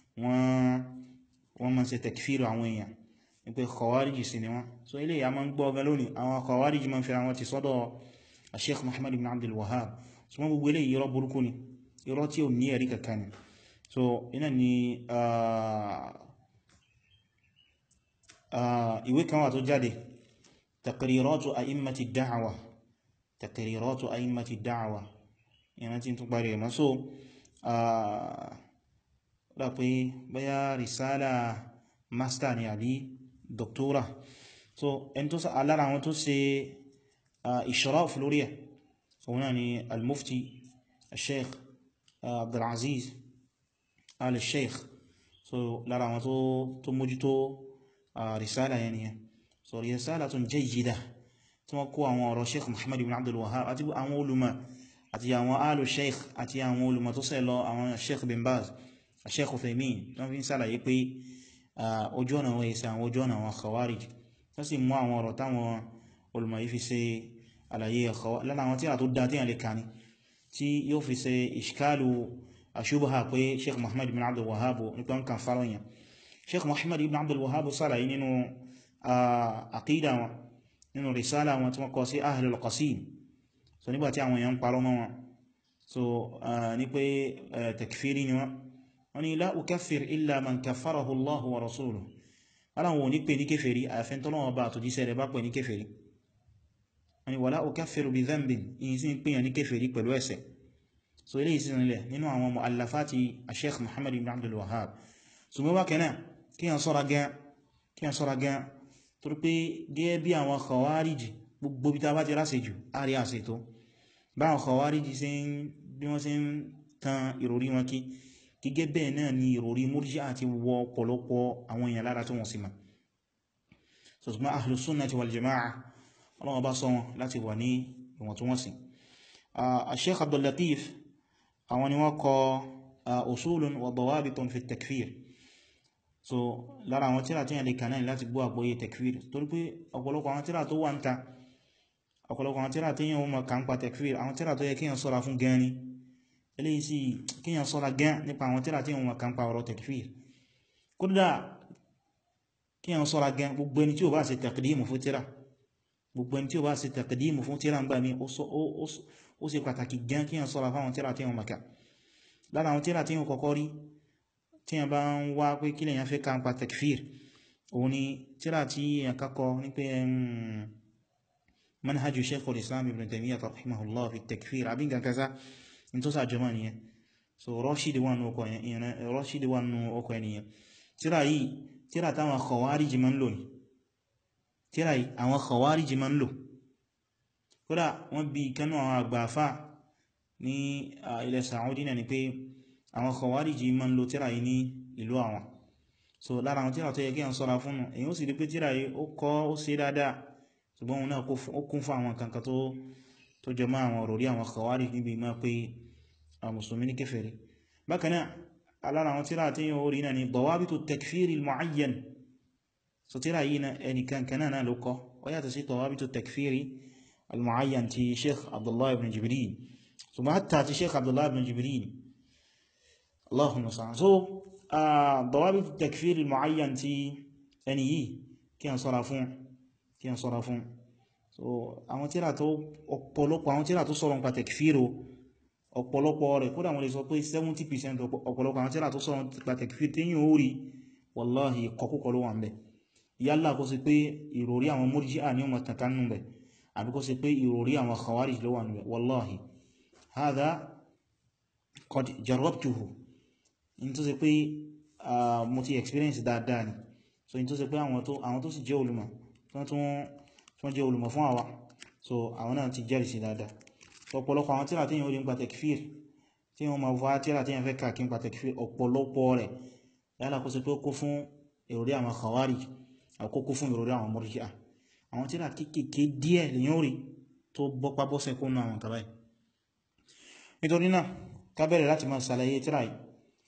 wọ́n máa ṣe takfir àwọn èèyàn nípa khawarij sí ni wọ́n so ilé ya máa ń gbọ́ ọgá lónìí àwọn khawarij máa ń fi àwọn ti sọ́dọ̀ sheikh Muhammad ibn Abdul Wahhab so wọ́n gbogbo ilé irọ́ burúkú ni irọ́ tí ò ní ẹ̀rí kankan ni so iná ni ìwé kan wà tó jáde taqriratu a'immati da'wa taqriratu a'immati da'wa ìran tí tún parí ẹ̀mọ́ so rà pé bóyá risala master ni àbí doctora so ẹni tó alára àwọn tó ṣe ishraf lórí ẹ̀ òun náà ni al-mufti al-sheikh abdulaziz al-sheikh so lára àwọn tó mójútó risala yẹn nìyẹn so risala tún jayyida tí wọ́n kó àwọn ọ̀rọ̀ sheikh muhammad ibn abdul wahhab àti àwọn olùmọ̀ àti àwọn alu sheikh àti àwọn olùmọ̀ tó ṣe lọ àwọn sheikh bin baz sheikh uthaymin wọ́n fi ń sàlàyé pé ojú ọ̀nà wọ́n yìí sí àwọn ojú ọ̀nà àwọn khawarij tó sì mú àwọn ọ̀rọ̀ táwọn olùmọ̀ yìí fi ṣe àlàyé lára àwọn tíra tó dá tí yàn lè kàní tí yóò fi ṣe ìṣkálù àṣúbà pé sheikh muhammad ibn abdul wahhab nípa ń kan fárọ̀yàn sheikh muhammad ibn abdul wahhab sàlàyé nínú àkídà wọn nínú risala wọn tí wọ́n kọ sí ahlul qasim so nígbàtí àwọn èèyàn parọ́ mọ́ wọn so ní pé takfiri ni wọ́n wọ́n ni la ukaffir illa man kaffarahu allahu wa rasuluhu aláwọn ò ní pè ní kéfèrí àyàfẹ́ tọ́lọ́wọ́ bá àtòjíṣẹ́ rẹ̀ bá pè ní kéfèrí wọ́n ni wala ukaffiru bi dhanbin yìí sí pèyàn ní kéfèrí pẹ̀lú ẹ̀ṣẹ̀ so ilé ìsin ilẹ̀ nínú àwọn mu'allafati sheikh muhammad ibn abdul wahhab so mọ́ bákẹ́ náà kí yàn sọ́ra gan torí pé gẹ́gẹ́ bí àwọn khawarij gbogbo bí ta bá ti ráṣẹ jù àrí àṣẹ tó báwọn khawarij sí bí wọ́n sí ń tan ìròrí wọn kí gẹ́gẹ́ bẹ́ẹ̀ náà ni ìròrí murji'a àti wọ ọ̀pọ̀lọpọ̀ àwọn èèyàn lára tó wọ́n sì ma so ṣùgbọ́n ahlus sunnati wal jama'a ọlọ́wọ́ bá sọ wọn láti wà ní ìwọ̀ntúnwọ̀nsì Sheikh Abdul Latif àwọn ni wọ́n kọ usulun wa dawabitun fi takfir so lára àwọn tíra tí yàn lè kànáà láti gbọ́ àgbọ́yé tekfir torí pé ọ̀pọ̀lọpọ̀ àwọn tíra tó wà ń ta ọ̀pọ̀lọpọ̀ àwọn tíra tí yàn wọ́n mọ̀ kà ń pa tekfir àwọn tíra tó yẹ kíyàn sọ́ra fún gan ni eléyìí sí kíyàn sọ́ra gan nípa àwọn tíra tí yàn wọ́n kà ń pa ọ̀rọ̀ tekfir kódà kíyàn sọ́ra gan gbogbo ẹni tí ó bá ṣe taqdimu fún tíra gbogbo ẹni tí ó bá ṣe taqdimu fún tíra ń gbà mí ó ṣe pàtàkì gan kíyàn sọ́ra fáwọn tíra tí yàn mọ̀ká lára àwọn tíra tí yàn kọ́kọ́ rí tí a bá ń wá pé kí lèyàn fẹ́ ká ń pa tekfir òun ni tíra tí a kakọ ní pé manhajjú sheikhul islam ibn taymiyyah rahimahullah fi tekfir abin gankasa in tó sàjọmọ́ ni so rọ́ṣídì wà nù ọkọ̀ ẹniyàn tíra yìí tíra táwọn khawarij ma ń lò ní tíra yìí àwọn khawarij ma ń lò kódà wọ́n bí kanú àwọn àgbàfà ní ilẹ̀ Saudi náà ni pé àwọn khawariji ma ń lo tíra yìí ní ìlú àwọn so lára àwọn tíra tó yẹ kí à ń sọ́ra fún èyí ó sì rí pé tíra yìí ó kọ́ ó ṣe dáadáa ṣùgbọ́n òun náà ó kún fún àwọn kankan tó jẹ mọ́ àwọn òròrí àwọn khawariji níbi ma pé àwọn mùsùlùmí ní kèfèrí bákan náà alára àwọn tíra tí yíò rí náà ni dawabitu takfiri al-mu'ayyan so tíra yìí na ẹnìkan kanáà náà ló kọ́ ó yàtọ̀ sí dawabitu takfiri al-mu'ayyan ti sheikh abdullah ibn jibril so ma hatta ti sheikh abdullah ibn jibril allahumma sa'an so dawabitu takfiri al-mu'ayyan ti ẹni yìí kí an ṣọ́ra fún kí an ṣọ́ra fún so àwọn tíra tó ọ̀pọ̀lọpọ̀ àwọn tíra tó sọ̀rọ̀ nípa takfiro ọ̀pọ̀lọpọ̀ rẹ̀ kódà wọ́n lè sọ pé 70% ọ̀pọ̀lọpọ̀ àwọn tíra tó sọ̀rọ̀ nípa takfir tí yíò rí wallahi kọkúkọ ló wà ń bẹ̀ yálà kó sí pé ìròrí àwọn murji'a ní ọmọ tàkánú bẹ̀ àbí kó sí pé ìròrí àwọn khawarij ló wà ń bẹ̀ wallahi hadha qad jarrabtuhu in tó sì pé mo ti experience dáadáa ni so in tó sì pé àwọn tó sì jẹ́ olùmọ̀ tí wọ́n jẹ́ olùmọ̀ fún àwa so àwọn náà ti jẹ́rìí sí dáadáa ọ̀pọ̀lọpọ̀ àwọn tíra tí yíò rí ń pa tekfir tí wọ́n ma wá tíra tí yẹn fẹ́ kàkí ń pa tekfir ọ̀pọ̀lọpọ̀ rẹ̀ yálà kó sí pé ó kó fún ìròrí àwọn khawarij àkókò fún ìròrí àwọn murji'a àwọn tíra kéèkéé díẹ̀ lè yóò rí tó bọ́pá bọ́sẹ̀ kó nù àwọn kàbáyì nítorí náà ká bẹ̀rẹ̀ láti máa sàlàyé tíra yìí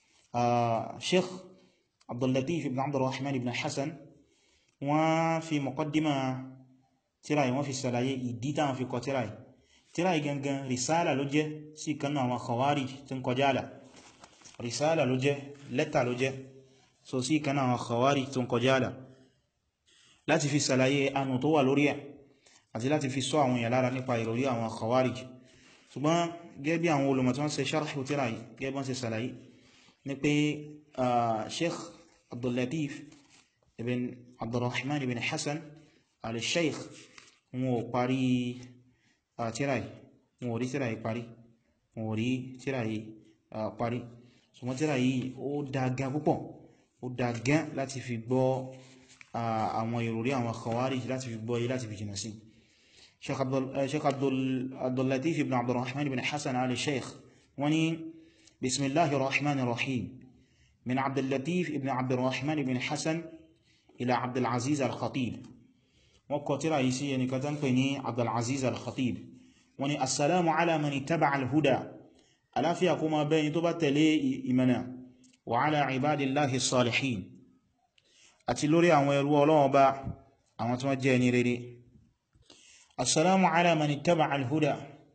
sheikh abdullatif ibn abdurrahman ibn hassan wọ́n fi muqaddima tíra yìí wọ́n fi sàlàyé ìdí táwọn fi kọ tíra yìí tíra igangan risala ló jẹ́ sí kanú àwọn khawarij tí ń kọjá àlà risala ló jẹ́ lẹ́tà ló jẹ́ so sí kanú àwọn khawarij tí ń kọjá àlà láti fi sàlàyé anù tó wà lórí ẹ̀ àti láti fi sọ àwọn èèyàn lára nípa ìròrí àwọn khawarij ṣùgbọ́n gẹ́gẹ́ bí àwọn olùmọ̀ tí wọ́n ṣe sharhu tíra yìí gẹ́gẹ́ bọ́n ṣe sàlàyé ní pé sheikh abdullatif ibn abdurrahman ibn hassan al-sheikh wọn ò parí tíráì wọn ò rí tíráì parí wọn ò rí tíráì parí ṣùgbọ́n tíráì ó dágá púpọ̀ ó dágá láti fi gbọ́ àwọn ìròrí àwọn khawarij láti fi gbọ́ yí láti fi jìnà sí sheikh abdullatif ibn abdurrahman ibn hassan ali sheikh wani bismillahi rahman rahim min abdullatif ibn abdurrahman ibn hassan ila abdulaziz al-khatib wọ́n kọ tíra yìí sí ẹnìkan tán pè ní abdulaziz al-khatib wọ́n ní assalamu ala man ittaba'a al-huda aláfíà kó ma bẹ́ni tó bá tẹ̀lé ìmọ̀nà wa ala ibadillahi salihin àti lórí àwọn ẹrú Ọlọ́run bá àwọn tí wọ́n jẹ́ ní rere assalamu ala man ittaba'a al-huda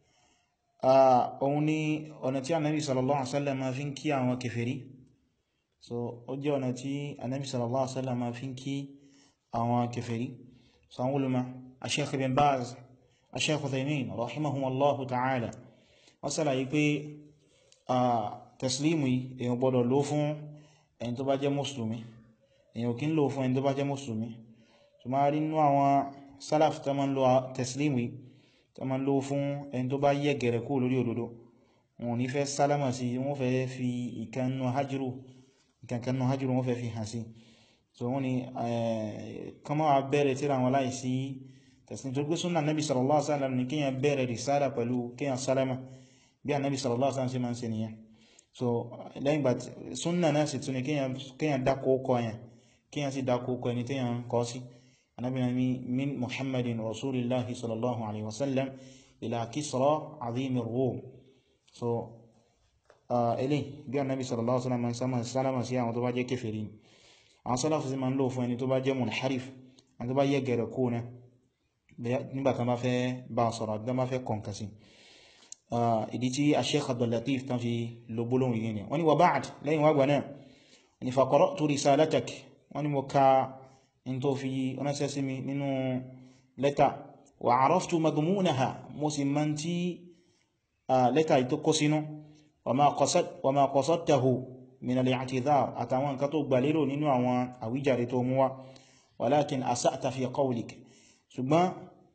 òun ni ọ̀nà tí anábi sallallahu alaihi wasallam ma fi ń kí àwọn kèfèrí so ó jẹ́ ọ̀nà tí anábi sallallahu alaihi wasallam ma fi ń kí àwọn kèfèrí sanwó ma a sheikh ibn baz a sheikh uthaymin rahimahumullahu ta'ala wọ́n ṣàlàyé pé a taslimu yìí èyàn gbọ́dọ̀ lò fún ẹni tó bá jẹ́ mùsùlùmí èyàn kí ń lò fún ẹni tó bá jẹ́ mùsùlùmí tó máa rí nínú àwọn salaf tó máa ń lo taslimu yìí tó máa ń lò fún ẹni tó bá yẹ gẹ̀rẹ̀ kú lórí òdodo wọn ní fẹ́ sálámà sí wọ́n fẹ́ fi ìkannú hajjiru ìkankanú hajjiru wọ́n fẹ́ fi hàn sí so wọ́n ni kama wa bẹ̀rẹ̀ tíra wọn láì sí tẹ̀sìn tó gbé súnà nabi sallallahu alaihi wasallam ni kíyàn bẹ̀rẹ̀ risala pẹ̀lú kíyàn sálámà bí a nabi sallallahu alaihi wasallam sí ma ń ṣe nìyẹn so lẹ́yìn gbà súnà náà sì tún ni kíyàn dákó kọ yẹn kíyàn sì dákó kọ ẹni tíyàn kọ sí anabi na mi min muhammadin rasulillahi sallallahu alaihi wasallam ila kisra azimi rum so ilé bí a nabi sallallahu alaihi wasallam sálámà sí àwọn tó bá jẹ́ kèfèrí àwọn sálàfù sí ma ń lò fún ẹni tó bá jẹ́ munharif ẹni tó bá yẹ gẹ̀rẹ̀ kó náà nígbàtán bá fẹ́ bá sọ̀rọ̀ àti bá fẹ́ kọǹkà sí ìdí tí a Sheikh Abdul Latif tán fi lo gbólóhùn yìí ni wọ́n ni wa ba'd lẹ́yìn wàgbà náà ni fa qara'tu risalatak wọ́n ni mo ka in tó fi ránṣẹ́ sí mi nínú lẹ́tà wa araftu madmunaha mo sì mọ́ tí lẹ́tà tó kó sínú wa ma qasadtahu min al-i'tidhar àtàwọn nǹkan tó gbà lérò nínú àwọn àwíjàre tó mú wá walakin asa'ta fi qawlik ṣùgbọ́n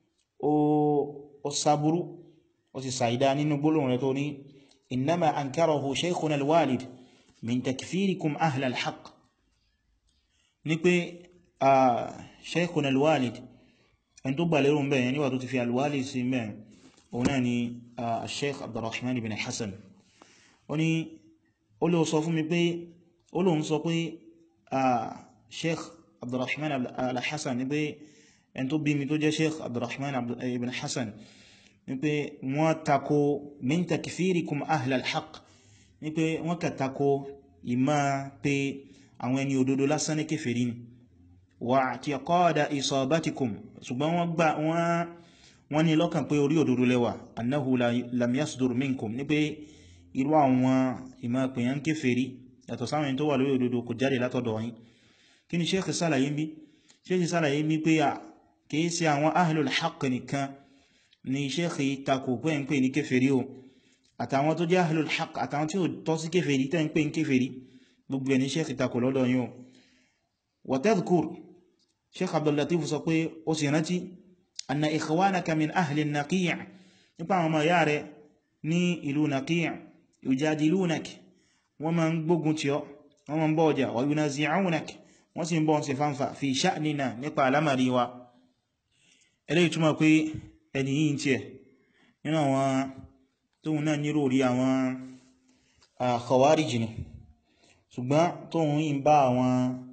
ó sáburú ó sì sàídá nínú gbólóhùn rẹ̀ tó ní innama ankarahu shaykhuna al-walid min takfirikum ahla al-haqq ní pé shaykhuna al-walid ẹni tó gbà lérò mẹ́rin níwà tó ti fi al-walid sí mẹ́rin òun náà ni sheikh abdurrahman ibn hassan ó ní ó lè sọ fún mi pé ó lóun sọ pé sheikh abdurrahman al-hassan ni pé ẹn tó bí mi tó jẹ́ sheikh abdurrahman ibn hassan ni pé wọ́n tako min takfirikum ahla al-haq ni pé wọ́n kà tako ìmá pé àwọn ẹni òdodo lásán ní kèfèrí ni wà tí qada isabatikum ṣùgbọ́n wọ́n gbà wọ́n ní lọ́kàn pé orí òdodo lẹ́wà annahu lam yasdur minkum ní pé irú àwọn ìmá pèyàn kèfèrí yàtọ̀ sáwọn tó wà lórí òdodo kò jáde látọ̀dọ̀ yín kí ni sheikh sálàyé bí sheikh sálàyé bí pé à kìí ṣe àwọn ahlul haqq nìkan ni sheikh takò pé ń pè ní kèfèrí o àtàwọn tó jẹ́ ahlul haqq àtàwọn tí ó tọ́ sí kèfèrí tẹ́ ń pè ní kèfèrí gbogbo ẹni sheikh takò lọ́dọ̀ yín o wa tadhkur sheikh Abdul Latif sọ pé ó sì rántí anna ikhwanaka min ahli naqi' nípa àwọn ọmọ yára ní ìlú naqi' yujadilunak wọ́n ma ń gbógun tí ọ wọ́n ma ń bọ́ ọjà wa yunazi'unak wọ́n sì ń bọ́ sí fánfà fi sha'nina nípa alamari wa eléyìí túnmọ̀ pé ẹni yìí tí ẹ̀ nínú àwọn tóhun náà nírò rí àwọn khawarij ni ṣùgbọ́n tóhun yìí ń bá àwọn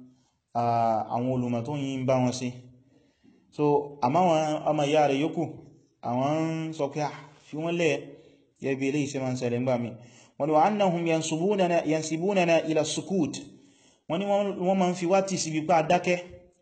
àwọn olùmọ̀ tóhun yìí ń bá wọn sí so àmá wọn ọmọ ìyá rẹ̀ yókù àwọn ń sọ pé fi wọ́n lẹ̀ yẹ bí eléyìí sí ma ń ṣẹlẹ̀ ńgbà mi wọ́n ni wa annahum yansibunana ila sukut wọ́n ni wọ́n ma ń fi wá tì sí wípá dákẹ́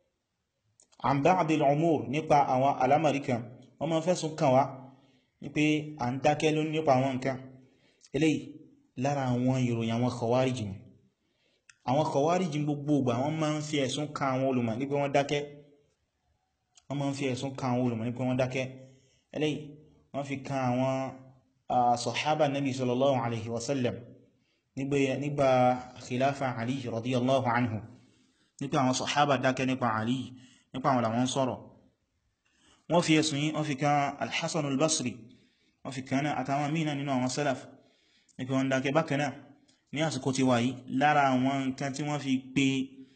an ba'dil umur nípa àwọn alamari kan wọ́n ma ń fẹ́sùn kàn wá ní pé à ń dákẹ́ ló nípa àwọn nǹkan eléyìí lára àwọn ìròyìn àwọn khawarij ni àwọn khawarij gbogbo ìgbà wọ́n ma ń fi ẹ̀sùn kàn àwọn olùmọ̀ ní pé wọ́n dákẹ́ wọ́n ma ń fi ẹ̀sùn kàn àwọn olùmọ̀ ní pé wọ́n dákẹ́ eléyìí wọ́n fi kàn àwọn sọ̀hábà nabi sallallahu alaihi wasallam nígbà khilafa ali radiyallahu anhu nípa àwọn sọ̀hábà dákẹ́ nípa ali nípa àwọn làwọn sọ̀rọ̀ wọ́n fi ẹ̀sùn yí wọ́n fi kan alhassan al-basri wọ́n fi kan náà àtàwọn mìíràn nínú àwọn salaf nípa wọn dákẹ́ bákanáà ní àsìkò tí wáyí lára àwọn nǹkan tí wọ́n fi pé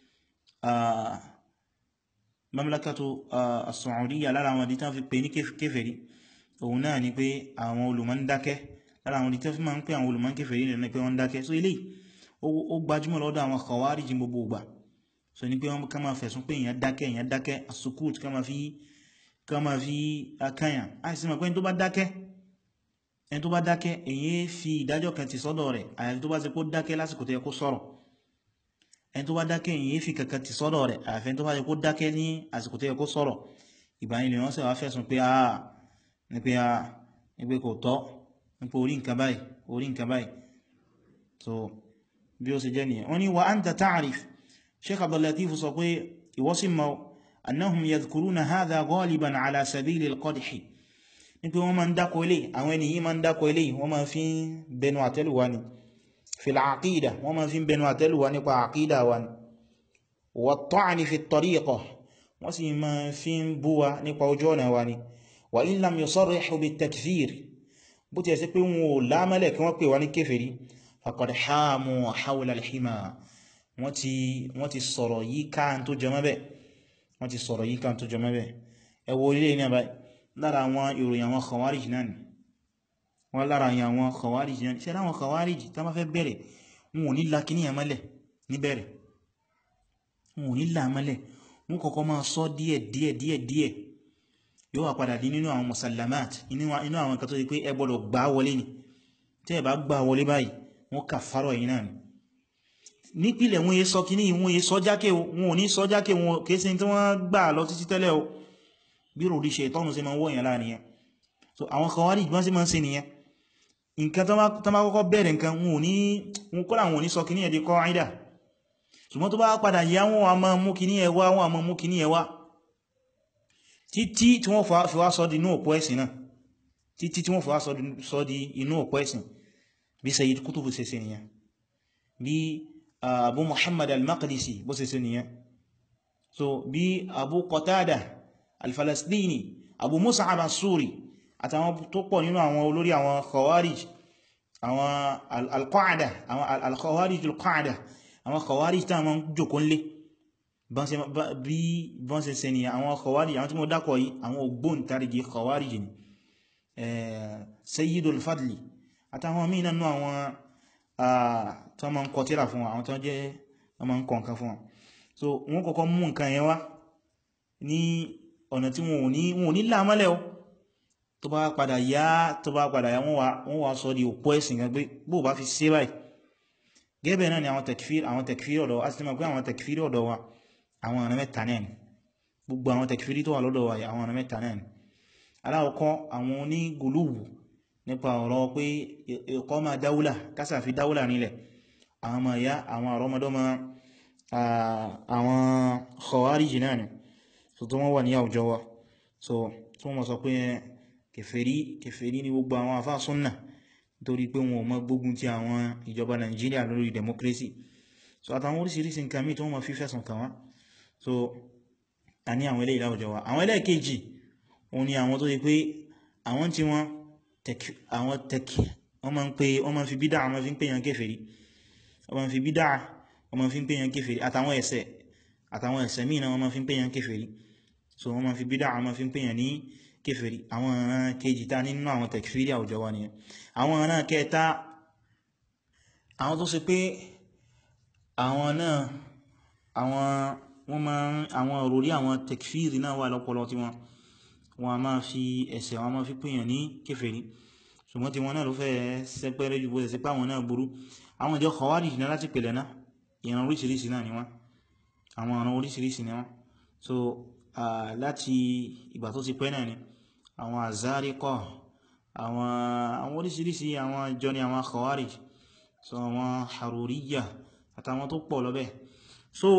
mamlakatu as-Saudiya lára àwọn dítà fi pè ní kéfèrí òun náà ni pé àwọn olùmọ̀ ń dákẹ́ lára àwọn dítà fi máa ń pè àwọn olùmọ̀ kéfèrí ní pé wọ́n dákẹ́ so ilé ó gbajúmọ̀ lọ́dọ̀ àwọn khawarij gbogbo ìgbà so ní pé wọ́n ká máa fẹ̀sùn pé èèyàn dákẹ́ èèyàn dákẹ́ asukut ká máa fi ká máa fi akáyàn a sì mọ̀ pé ẹni tó bá dákẹ́ ẹni tó bá dákẹ́ èyí fi ìdájọ́ kan ti sọ́dọ̀ rẹ̀ àyàfi tó bá ṣe kó dákẹ́ lásìkò tó yẹ kó sọ̀rọ̀ ẹni tó bá dákẹ́ èyí fi kankan ti sọ́dọ̀ rẹ̀ àyàfi tó bá ṣe kó dákẹ́ ní àsìkò tó yẹ kó sọ̀rọ̀ ìgbà yìí lè wọ́n sì wá fẹ̀sùn pé a ní pé a ní pé kò tọ́ ní pé orí nǹkan báyìí orí nǹkan báyìí so bí ó ṣe jẹ́ nìyẹn wọ́n ní wa anta ta'rif sheikh Abdul Latif sọ pé ìwọ́sí mọ́ annahum yadhkuruna hadha ghaliban ala sabili al-qadhi ní pé wọ́n ma ń dákọ̀ ilé àwọn ènìyàn ma ń dákọ̀ ilé wọ́n ma fi ń bẹnu àtẹ́lùwà ni fil aqida wọ́n ma fi ń bẹnu àtẹ́lùwà nípa àkídà wa ni wa at-ta'ni fi at-tariqa wọ́n sì ma fi ń búwa nípa ojú ọ̀nà wa ni wa in lam yusarrihu bit-takfir bó ti ẹ̀ sí pé wọn ò lámẹ́lẹ̀ kí wọ́n pè wá ní kéfèrí faqad hamu hawla al-hima wọ́n ti sọ̀rọ̀ yí káà tó jẹ mẹ́bẹ̀ wọ́n ti sọ̀rọ̀ yí káà tó jẹ mẹ́bẹ̀ ẹ wo ilé ní àbáyé lára àwọn ìròyìn àwọn khawarij náà ni wọ́n lára àwọn khawarij náà ni ṣe láwọn khawarij tó má fẹ́ bẹ̀rẹ̀ wọn ò ní la kí ní ẹmọ́lẹ̀ ní bẹ̀rẹ̀ wọn ò ní la mọ́lẹ̀ wọn kọ́kọ́ máa sọ díẹ̀ díẹ̀ díẹ̀ díẹ̀ yóò wà padà di nínú àwọn musallamat inú àwọn kan tó di pé ẹ gbọ́dọ̀ gbá wọlé ni tí ẹ bá gbá wọlé báyìí wọ́n kà fárọ̀ yìí náà ni nípìlẹ̀ wọ́n yé sọ kí ní ìwọ̀n yé sọ jákè wọn ò ní sọ jákè wọn kéèsí tí wọ́n gbà lọ títí tẹ́lẹ̀ o bí rò rí ṣe ìtọ́nù sí ma wọ́ èèyàn láàrin yẹn so àwọn Khawarij ìgbọ́n sí ma ń ṣe nìyẹn nǹkan tó má kọ́kọ́ bẹ̀rẹ̀ nǹkan wọn ò ní wọn kọ́lá wọn ò ní sọ kí ní ẹ̀dẹ́ kọ́ àìdà ṣùgbọ́n tó bá padà yá wọn a máa mú kí ní ẹwà wọn a máa mú kí ní ẹwà títí tí wọ́n fi wá sọ di inú òpó ẹ̀sìn náà títí tí wọ́n fi wá sọ di inú òpó ẹ̀sìn bí Sayyid Qutb ṣe ṣe nìyẹn bí Abu Muhammad al-Maqdisi bó ṣe ṣe nìyẹn so bí Abu Qatada al-Falastini Abu Mus'ab as-Suri àtàwọn tó pọ̀ nínú àwọn olórí àwọn Khawarij àwọn al-Qa'da àwọn al-Khawarij al-Qa'da àwọn Khawarij tí àwọn jòkó nlé bí bọ́n ṣe ṣe ni àwọn Khawarij àwọn tí mo dákọ̀ yìí àwọn ògbóǹtarìgì Khawarij ni sayyidul fadli àtàwọn míì nínú àwọn tó ma ń kọ tírà fún àwọn tó jẹ́ ọmọ ń kọ nǹkan fún wọn so wọ́n kọ́kọ́ mú nǹkan yẹn wá ní ọ̀nà tí wọn ò ní lámọ́lẹ̀ o tó bá padà yá tó bá padà yá wọ́n wá sọ di òpó ẹ̀sìn gan pé bó bá fi ṣe báyìí gẹ́bẹ̀ náà ni àwọn tekfir àwọn tekfir ọ̀dọ̀ a ti mọ̀ pé àwọn tekfir ọ̀dọ̀ wa àwọn ọ̀nà mẹ́ta náà ni gbogbo àwọn tekfir tó wà lọ́dọ̀ wa àwọn ọ̀nà mẹ́ta náà ni aláwọ̀kọ́ àwọn oní gùlúwù nípa ọ̀rọ̀ pé ẹ̀kọ́ ma dáúlà kásà fi dáúlà nílẹ̀ àwọn ọmọ ìyá àwọn àrọmọdọ́mọ àwọn khawarij náà ni so tó wọ́n wà ní àwùjọ wa so tó wọ́n sọ pé kèfèrí kèfèrí ní gbogbo àwọn àfáà súnnà nítorí pé wọn ò mọ́ gbógun ti àwọn ìjọba Nàìjíríà lórí democracy so àtàwọn orísìírísìí nǹkan mí tó wọ́n ma fi fẹ̀sùn kàn wá so a ní àwọn eléyìí láwùjọ wa àwọn ẹlẹ́ẹ̀kejì òun ni àwọn tó yẹ pé àwọn tí wọ́n àwọn tẹ̀kì wọ́n ma ń pè wọ́n ma fi bídá wọ́n ma fi ń pè yàn kéfèrí wọ́n ma fi bídá wọ́n ma fi ń pè yàn kéfèrí àtàwọn ẹ̀ṣẹ̀ àtàwọn ẹ̀ṣẹ̀ míì náà wọ́n ma fi ń pè yàn kéfèrí so wọ́n ma fi bídá wọ́n ma fi ń pè yàn ní kéfèrí àwọn ọ̀ràn kejì tá nínú àwọn tẹ̀kfírí àwùjọ wa nìyẹn àwọn ọ̀ràn kẹta àwọn tó ṣe pé àwọn náà àwọn wọ́n ma ń àwọn òròrí àwọn tẹ̀kfírí náà wà lọ́pọlọ tí wọ́n wọ́n a máa fi ẹ̀ṣẹ̀ wọn máa fi pèèyàn ní kéfèrí ṣùgbọ́n tí wọ́n náà ló fẹ́ sẹ́pẹ́rẹ́ jù bó ṣe pé àwọn náà burú àwọn ìjọ Khawarij náà láti pèlẹ̀ náà ìran oríṣiríṣi náà ni wọ́n àwọn ọ̀ràn oríṣiríṣi ni wọ́n so láti ìgbà tó ti pẹ́ náà ni àwọn Azariqa àwọn àwọn oríṣiríṣi àwọn ìjọ ni àwọn Khawarij so àwọn Haruriyya àtàwọn tó pọ̀ lọ bẹ́ẹ̀ so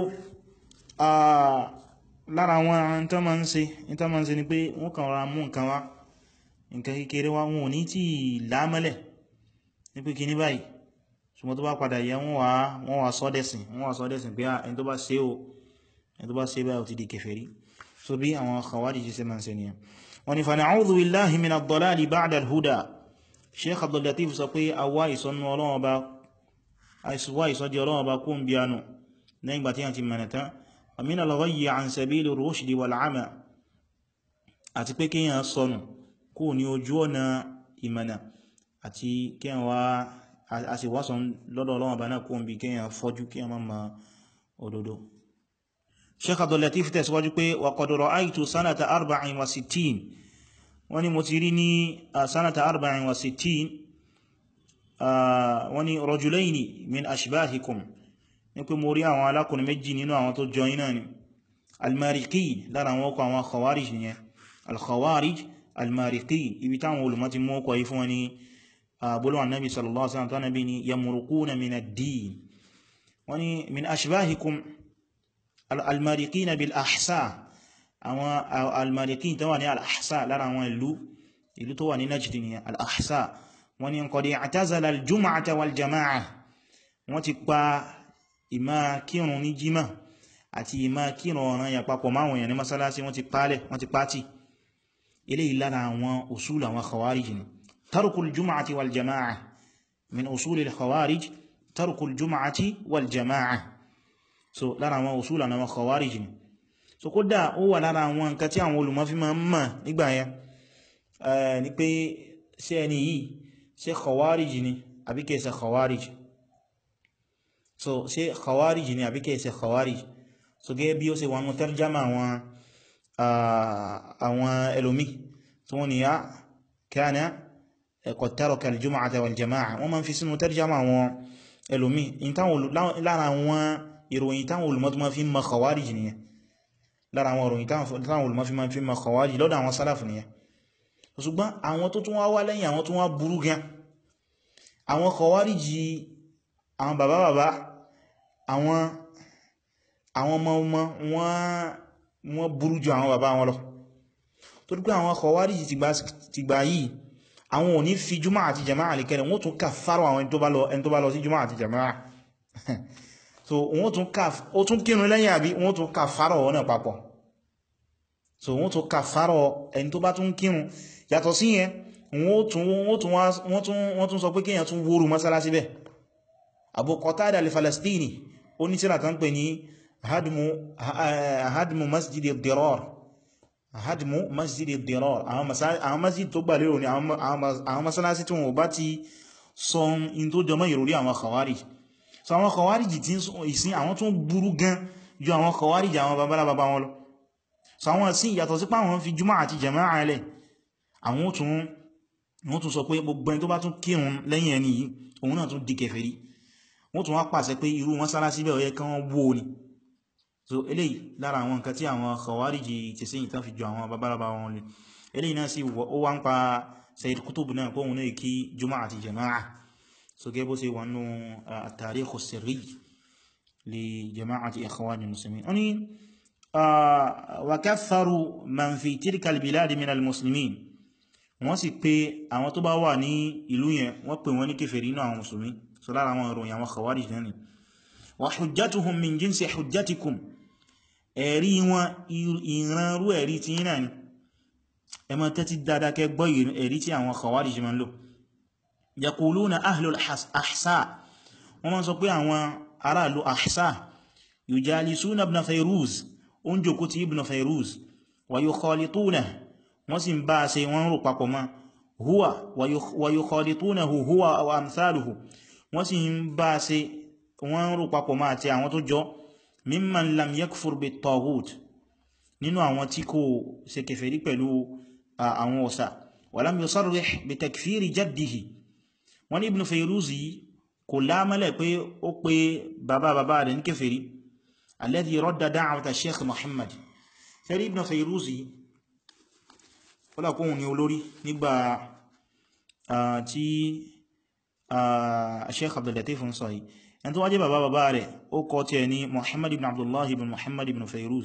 lára àwọn tó ma ń ṣe tó ma ń ṣe ni pé wọ́n kàn ra mú nǹkan wá nǹkan kékeré wá wọn ò ní tí lámẹ́lẹ̀ ní pé kí ní báyìí ṣùgbọ́n tó bá padà yẹ wọ́n wá wọ́n wá sọ́dẹ̀sìn wọ́n wá sọ́dẹ̀sìn pé ẹni tó bá ṣe o ẹni tó bá ṣe báyìí ó ti di kèfèrí so bí àwọn Khawarij ṣe ma ń ṣe nìyẹn wọ́n ni fana'udhu billahi min ad-dalali ba'da al-huda Sheikh Abdul Latif sọ pé awá ìsọnù Ọlọ́run ọba àìsùwá ìsọdí Ọlọ́run ọba kó ń bí anù lẹ́yìn gbà tí wọ́n ti mẹ́nà tán ومن الغي عن سبيل الرشد والعمى àti pé kíyàn sọnù kú ní ojú ọ̀nà ìmọ̀nà àti kíyàn wá a sì wá sọ́n lọ́dọ̀ Ọlọ́run bá náà kú ń bí kíyàn fọ́jú kíyàn máa ma òdodo Sheikh Abdul Latif tẹ̀síwájú pé wa qad ra'aytu sanata arba'in wa sittin wọ́n ni mo ti rí ní sanata arba'in wa sittin wọ́n ni rajulayni min ashbahikum ní pé mo rí àwọn alákùnrin méjì nínú àwọn tó jọ iná ni almariki lára àwọn ọkọ̀ àwọn khawarij nìyẹn alkhawarij almariki ibi táwọn olùmọ̀ ti mú ọkọ̀ yí fún wọn ni àbúlọ̀ annabi sallallahu alaihi wasallam tánàbí ni yamurukuna min ad-din wọ́n ni min ashbahikum almariki na bil ahsa àwọn almariki tó wà ní al-ahsa lára àwọn ìlú ìlú tó wà ní najd ni al-ahsa wọ́n ni qad i'tazala al-jum'ata wal jama'a wọ́n ti pa ìmá kírun ní jímà àti ìmá kírun ọ̀ràn yà papọ̀ máwọn èèyàn ní masálásí wọ́n ti pálẹ̀ wọ́n ti pàtì ilé ìlára àwọn usul àwọn khawarij ni tarkul juma'ati wal jama'a min usul al khawarij tarkul juma'ati wal jama'a so lára àwọn usul àwọn khawarij ni so kódà ó wà lára àwọn nǹkan tí àwọn olùmọ̀ fi máa ń mọ̀ nígbà yẹn ni pé ṣé ẹni yìí ṣé khawarij ni àbí kìí ṣe khawarij so ṣé khawarij ni àbí kìí ṣe khawarij so gẹ́gẹ́ bí ó ṣe wọn tarjama àwọn àwọn ẹlòmí tí wọ́n ni ya kana qad taraka al-jum'ata wal-jama'a wọ́n ma ń fi sínú tarjama àwọn ẹlòmí lára àwọn ìròyìn táwọn olùmọ́ tó ma fi ma khawarij nìyẹn lára àwọn ìròyìn táwọn olùmọ́ fi ma fi ma khawarij lọ́dọ̀ àwọn sálàfù nìyẹn ṣùgbọ́n àwọn tó tún wá wá lẹ́yìn àwọn tó wá burú gan àwọn khawarij àwọn bàbá bàbá àwọn àwọn ọmọ ọmọ wọ́n burú jù àwọn bàbá wọn lọ tó dípé àwọn Khawarij ti gbà yìí àwọn ò ní fi jùmọ́ àti jama'a lè kẹrẹ wọ́n tún ká fárọ àwọn ẹni tó bá lọ sí jùmọ́ àti jama'a so wọ́n tún ká ó tún kírun lẹ́yìn àbí wọ́n tún ká fárọ wọn náà papọ̀ so wọ́n tún ká fárọ ẹni tó bá tún kírun yàtọ̀ sí yẹn wọ́n tún sọ pé kíyàn tún wóoru mọ́sálásí bẹ́ẹ̀ Abu Qatada al-Falastini ó ní tírà tán pè ní hadmu masjid ad-dirar hadmu masjid ad-dirar àwọn masjid tó gbà lérò ní àwọn masalasi tí wọ́n bá ti sọ in tó jọmọ́ ìròrí àwọn khawarij so àwọn khawarij tí ìsìn àwọn tó burú gan ju àwọn khawarij àwọn babalá baba wọn lọ so àwọn sí ìyàtọ̀ sí pàwọn fi jùmọ́ àti jama'a alẹ́ àwọn tún sọ pé gbogbo ẹni tó bá tún kírun lẹ́yìn ẹni yìí òun náà tún di kèfèrí wọ́n tún wá pàṣẹ pé irú mọ́sálásí bẹ́ẹ̀ ó yẹ kí wọ́n wó ni so eléyìí lára àwọn nǹkan tí àwọn khawariji ti sí ìtàn fi jọ àwọn babalaba wọn lè eléyìí náà sí ó wá ń pa Sayyid Qutb náà kóhun náà kí juma'a àti jama'a so gẹ́bó sí wọn nú at-tarikh as-sirri li jama'ati ikhwani muslimin oni wa katharu man fi tilka al-bilad min al-muslimin wọ́n sì pé àwọn tó bá wà ní ìlú yẹn wọ́n pè wọ́n ní kèfèrí náà àwọn musulmi so lára àwọn ìròyìn àwọn khawarij náà ni wa hujjatuhum min jinsi hujjatikum ẹ̀rí wọn ìranrú ẹ̀rí tí yínà ni ẹ má tẹ́tí dáadáa kẹ́ gbọ́ ẹ̀rí tí àwọn khawarij ma ń lò yaquluna ahlul ahsa wọ́n máa sọ pé àwọn aráàlú ahsa yujalisuna ibn fayruz ó ń jòkó ti ibn fayruz wa yukhalituna wọ́n sì ń bá ṣe wọ́n rò papọ̀ mọ́ huwa wa yukhalitunahu huwa wa amthaluhu wọ́n sì ń bá ṣe wọ́n rò papọ̀ mọ́ àti àwọn tó jọ mimman lam yakfur bit taghut nínú àwọn tí kò ṣe kèfèrí pẹ̀lú àwọn ọ̀sà wa lam yusarrih bi takfiri jaddihi wọ́n ní ibn Fayruzi kò lámọ́lẹ̀ pé ó pé bàbá bàbá rẹ̀ ní kèfèrí alladhi radda da'wata sheikh Muhammad sẹ́rí ibn Fayruzi fọ́lákóhun ni olórí nígbà tí sheikh Abdul Latif ń sọ yìí ẹni tó wá jẹ́ bàbá bàbá rẹ̀ ó kọ tí ẹ ní Muhammad ibn Abdullah ibn Muhammad ibn Fayruz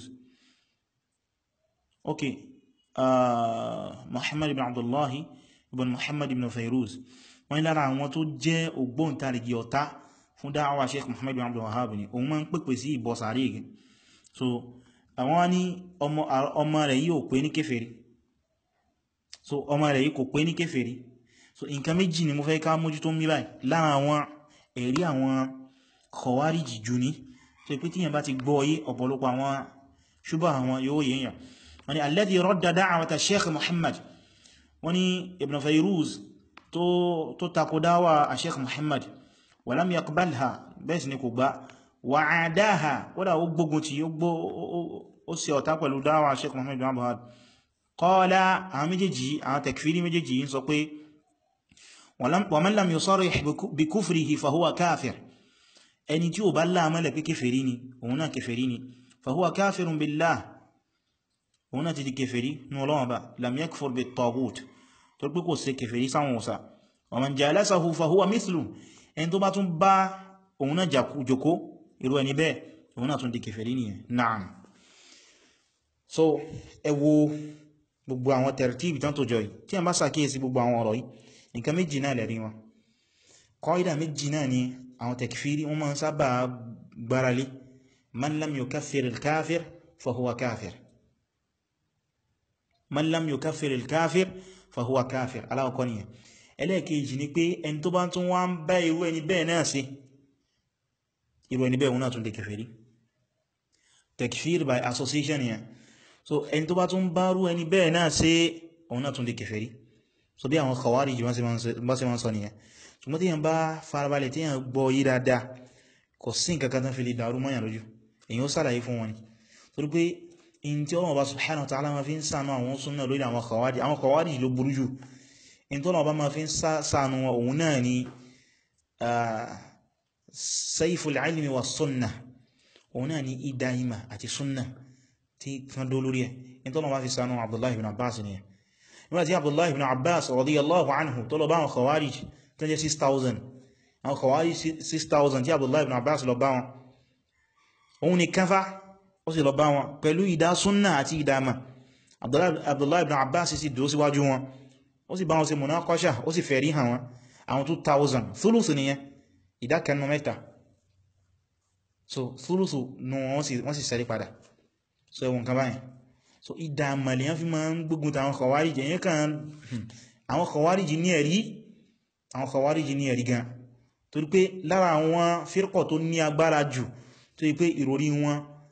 ok Muhammad ibn Abdullah ibn Muhammad ibn Fayruz wọ́n ní lára àwọn tó jẹ́ ògbóǹtarìgì ọ̀tá fún dáwà Sheikh Muhammad ibn Abdul Wahhab ni òun máa ń pèpè sí ìbọ̀ sàárè igi so àwọn ní ọmọ rẹ̀ yìí ò pé ní kéfèrí so ọmọ rẹ̀ yìí kò pé ní kéfèrí so nǹkan méjì ni mo fẹ́ ká mójútó ń bí báyìí lára àwọn ẹ̀rí àwọn kọwárìjì jù ní tó ipé tíyàn bá ti gbọ́ yí ọ̀pọ̀lọpọ̀ àwọn ṣúbà àwọn yóò yíyàn wọ́n ni alladhi radda da'wata sheikh muhammad wọ́n ni ibn fayruz tó takò dáwà a sheikh muhammad wa lam yaqbalha bẹ́ẹ̀ sì ni kò gbá wa adaha wọ́dá ó gbógun tí ó sì ọ̀tá pẹ̀lú dáwà sheikh muhammad bin abdullahi qala àwọn méjèèjì àwọn takfiri méjèèjì ń sọ pé ومن لم يصرح بكفره فهو كافر ẹni tí ó bá láàmọ́lẹ̀ pé kèfèrí ni òun náà kèfèrí ni فهو كافر بالله òun náà ti di kèfèrí ní Ọlọ́run bá لم يكفر بالطاغوت tó pé kò ṣe kèfèrí sáwọn òsà ومن جالسه فهو مثله ẹni tó bá tún bá òun náà jòkó irú ẹni bẹ́ẹ̀ òun náà tún di kèfèrí ni naam so ẹ wo gbogbo àwọn tẹ̀rẹ̀tíbì tán tó jọ yìí tí a bá sàkíyèsí gbogbo àwọn ọ̀rọ̀ yìí nǹkan méjì náà lẹ̀rí wọn kọ́ídà méjì náà ni àwọn tẹ̀kfírí wọ́n máa ń sábà gbáralé man lam yukaffir al-kafir fahuwa kafir man lam yukaffir al-kafir fahuwa kafir aláwọ̀kọ́ nìyẹn ẹlẹ́ẹ̀kejì ni pé ẹni tó bá tún wá ń bá irú ẹni bẹ́ẹ̀ náà sí irú ẹni bẹ́ẹ̀ wọn náà tún lè kèfèrí tẹ̀kfír by association yẹn so ẹni tó bá tún bá rú ẹni bẹ́ẹ̀ náà sí òun náà tún lè kèfèrí so bí àwọn khawarij bá ṣe máa ń sọ nìyẹn ṣùgbọ́n tí yàn bá farabalẹ̀ tí yàn gbọ́ yí dáadáa kò sí nǹkan kan tán fi lè dàrú mọ́yàn lójú èyàn ó sàlàyé fún wọn ni torí pé in tí Ọlọ́run bá subhanahu wa ta'ala ma fi ń sànú àwọn súnnà lórí àwọn khawarij àwọn khawarij ló burú jù in tí Ọlọ́run bá ma fi ń sànú wọn òun náà ni sayful ilmi wa sunna òun náà ni idà ìmà àti sunna tí kan dó lórí ẹ̀ in tí Ọlọ́run bá fi sànú Abdullahi ibn Abbas ni nígbàtí Abdullahi ibn Abbas radiyallahu anhu tó lọ bá àwọn khawarij tó jẹ́ 6,000 àwọn khawarij 6,000 tí Abdullahi ibn Abbas lọ bá wọn òun ni káfá ó sì lọ bá wọn pẹ̀lú ìdá súnnà àti ìdámà Abdullahi ibn Abbas sì dúró síwájú wọn ó sì bá wọn ṣe munaqasha ó sì fẹ̀rí hàn wọn àwọn 2,000 thuluth nìyẹn ìdá kẹnu mẹ́ta so thuluth nù wọ́n sì sẹ́rí padà so ẹwọ̀n kan báyìí so ìdàmà lè yán fi máa ń gbógun ta àwọn khawarij yẹn kan àwọn khawarij ní ẹ̀rí àwọn khawarij ní ẹ̀rí gan torí pé lára àwọn fírkọ̀ tó ní agbára jù tó yí pé ìròrí wọn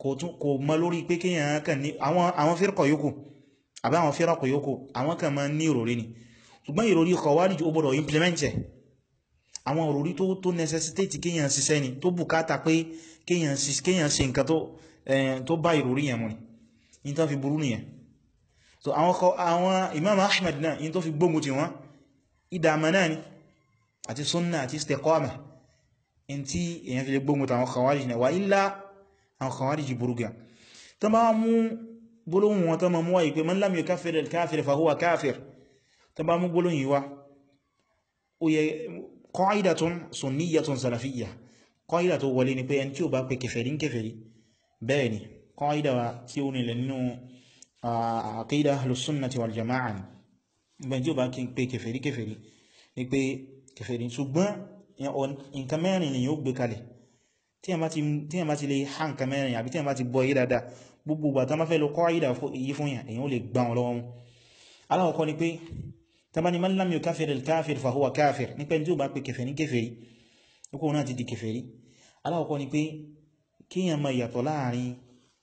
kò mọ́ lórí pé kíyàn kàn ní àwọn fírkọ̀ yókù àbí àwọn fírkọ̀ yókù àwọn kan máa ní ìròrí ni ṣùgbọ́n ìròrí Khawarij ó gbọ́dọ̀ implement ẹ̀ àwọn ìròrí tó tó necessitate kíyàn ṣiṣẹ́ ni tó bùkátà pé kíyàn ṣe nǹkan tó bá ìròrí yẹn mú ni yí tó fi burú nìyẹn so àwọn Imam Ahmad náà yí tó fi gbógun ti wọ́n ìdàmà náà ni àti sunna àti istiqama in tí èyàn fi lè gbógun tàwọn Khawarij náà wà ilá àwọn Khawarij burú gan tó bá mú gbólóhùn wọn tó ma mú wáyé pé man lam yukaffir al-kafir fa huwa kafir tó bá mú gbólóhùn yíwá ó yẹ qa'idatun sunniyatun salafiyya qaida tó wọlé ni pé ẹni tí ó bá pè kèfèrí ń kèfèrí bẹ́ẹ̀ ni qaida tí ó nílẹ̀ nínú aqida ahlus sunnati wal jama'a ni bẹ́ẹ̀ tí ó bá pè kèfèrí kèfèrí ni pé kèfèrí ṣùgbọ́n nǹkan mẹ́rin ni yóò gbé kalẹ̀ tí a bá ti lè ha nǹkan mẹ́rin àbí tí a bá ti bọ́ yí dáadáa gbogbo ìgbà tán bá fẹ́ lọ qaida yí fún yàn èyàn ó lè gbá wọn lọ́wọ́ mú aláwọ̀kọ́ ni pé tàbí man lam yukaffir al-kafir fa huwa kafir ní pé tí ó bá pè kèfèrí ní kèfèrí nípò náà ti di kèfèrí aláwọ̀kọ́ ni pé kíyàn mọ ìyàtọ̀ láàrin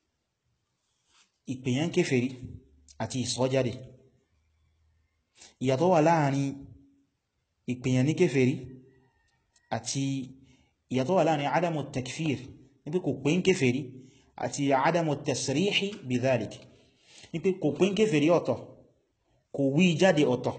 ìpèyàn kèfèrí àti ìsọjáde ìyàtọ̀ wà láàrin ìpèyàn ní kèfèrí àti ìyàtọ̀ wà láàrin adamu takfir ní pé kò pè ń kèfèrí àti adamu tasrihi bidhalik ní pé kò pè ń kèfèrí ọ̀tọ̀ kò wí jáde ọ̀tọ̀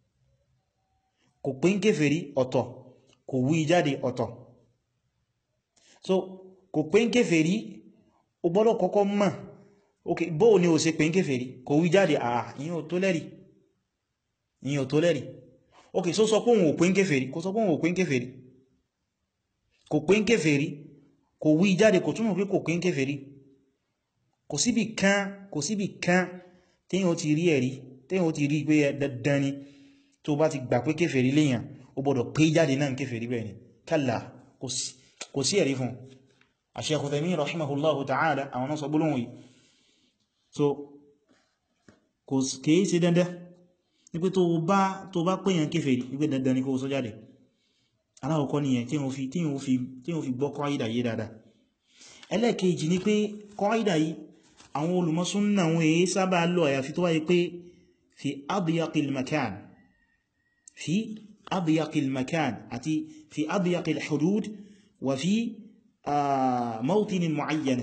kò pè ń kèfèrí ọ̀tọ̀ kò wí jáde ọ̀tọ̀ so kò pè ń kèfèrí o gbọ́dọ̀ kọ́kọ́ mọ̀ ok bóò ni o ṣe pè ń kèfèrí kò wí jáde àà ìyẹn ò tó lẹ́rì ìyẹn ò tó lẹ́rì ok so sọ pé òun ò pè ń kèfèrí kò sọ pé òun ò pè ń kèfèrí kò pè ń kèfèrí kò wí jáde kò túnmọ̀ pé kò pè ń kèfèrí kò síbì kan kò síbì kan téèyàn ti rí ẹ̀rí téèyàn ó ti rí pé dandan ni tó bá ti gbà pé kéfèrí léyàn ó gbọ́dọ̀ pé jáde náà kéfèrí bẹ́ẹ̀ ni kálà kò sí ẹ̀rí fún Shaykh Uthaymin rahimahullahu ta'ala àwọn náà sọ gbólóhùn yìí so kò kìí ṣe dandan ní pé tó bá tó bá pèyàn kéfèrí ní pé dandan ni kó sọ jáde aláwọ̀kọ́ nìyẹn tí wọ́n fi tí wọ́n fi tí wọ́n fi gbọ́ kọ́ìdà yìí dáadáa ẹlẹ́ẹ̀kejì ni pé kọ́ìdà yìí àwọn olùmọ́súnnà wọn èyí sábà lọ àyàfi tó wáyé pé fi adiyaqil makan fi adiyaqil makan àti fi adiyaqil hudud wa fi mawtinin muayyana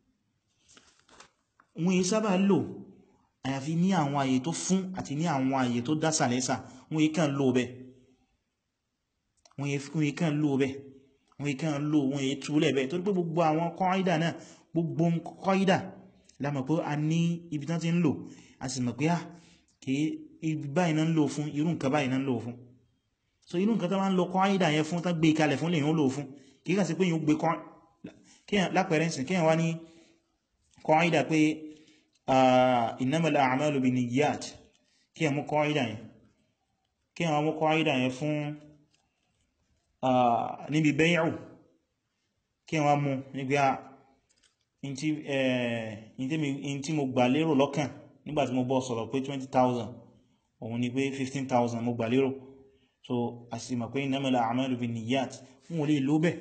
wọn èyí sábà lò àyàfi ní àwọn àyè tó fún àti ní àwọn àyè tó dásà lẹ́sà wọn èyí kàn lò bẹ́ wọn èyí kàn lò bẹ́ wọn èyí kàn lò wọn èyí túlẹ̀ bẹ́ torí pé gbogbo àwọn kọ́ìdà náà gbogbo kọ́ìdà lámọ̀ pé a ní ibi tán ti ń lò a sì mọ̀ pé á kí ibi báyìí náà ń lò fún irú nǹkan báyìí náà ń lò fún so irú nǹkan tó máa ń lọ kọ́ìdà yẹn fún tán gbé kalẹ̀ fún lèyàn ó lò fún kí kàn sí pé yíò gbé lápẹẹrẹ ìsìn kíyàn wá ní kọ́ìdà pé innamal a'malu binniyat kíyàn mú kọ́ìdà yẹn kíyàn mú kọ́ìdà yẹn fún níbi bẹ́yàwó kíyàn wá mú níbi in tí mo gbà lérò lọ́kàn nígbàtí mo bọ́ sọ̀rọ̀ pé 20,000 òun ni pé 15,000 mo gbà lérò so a sì mọ̀ pé innamal a'malu binniyat fún olè ló bẹ̀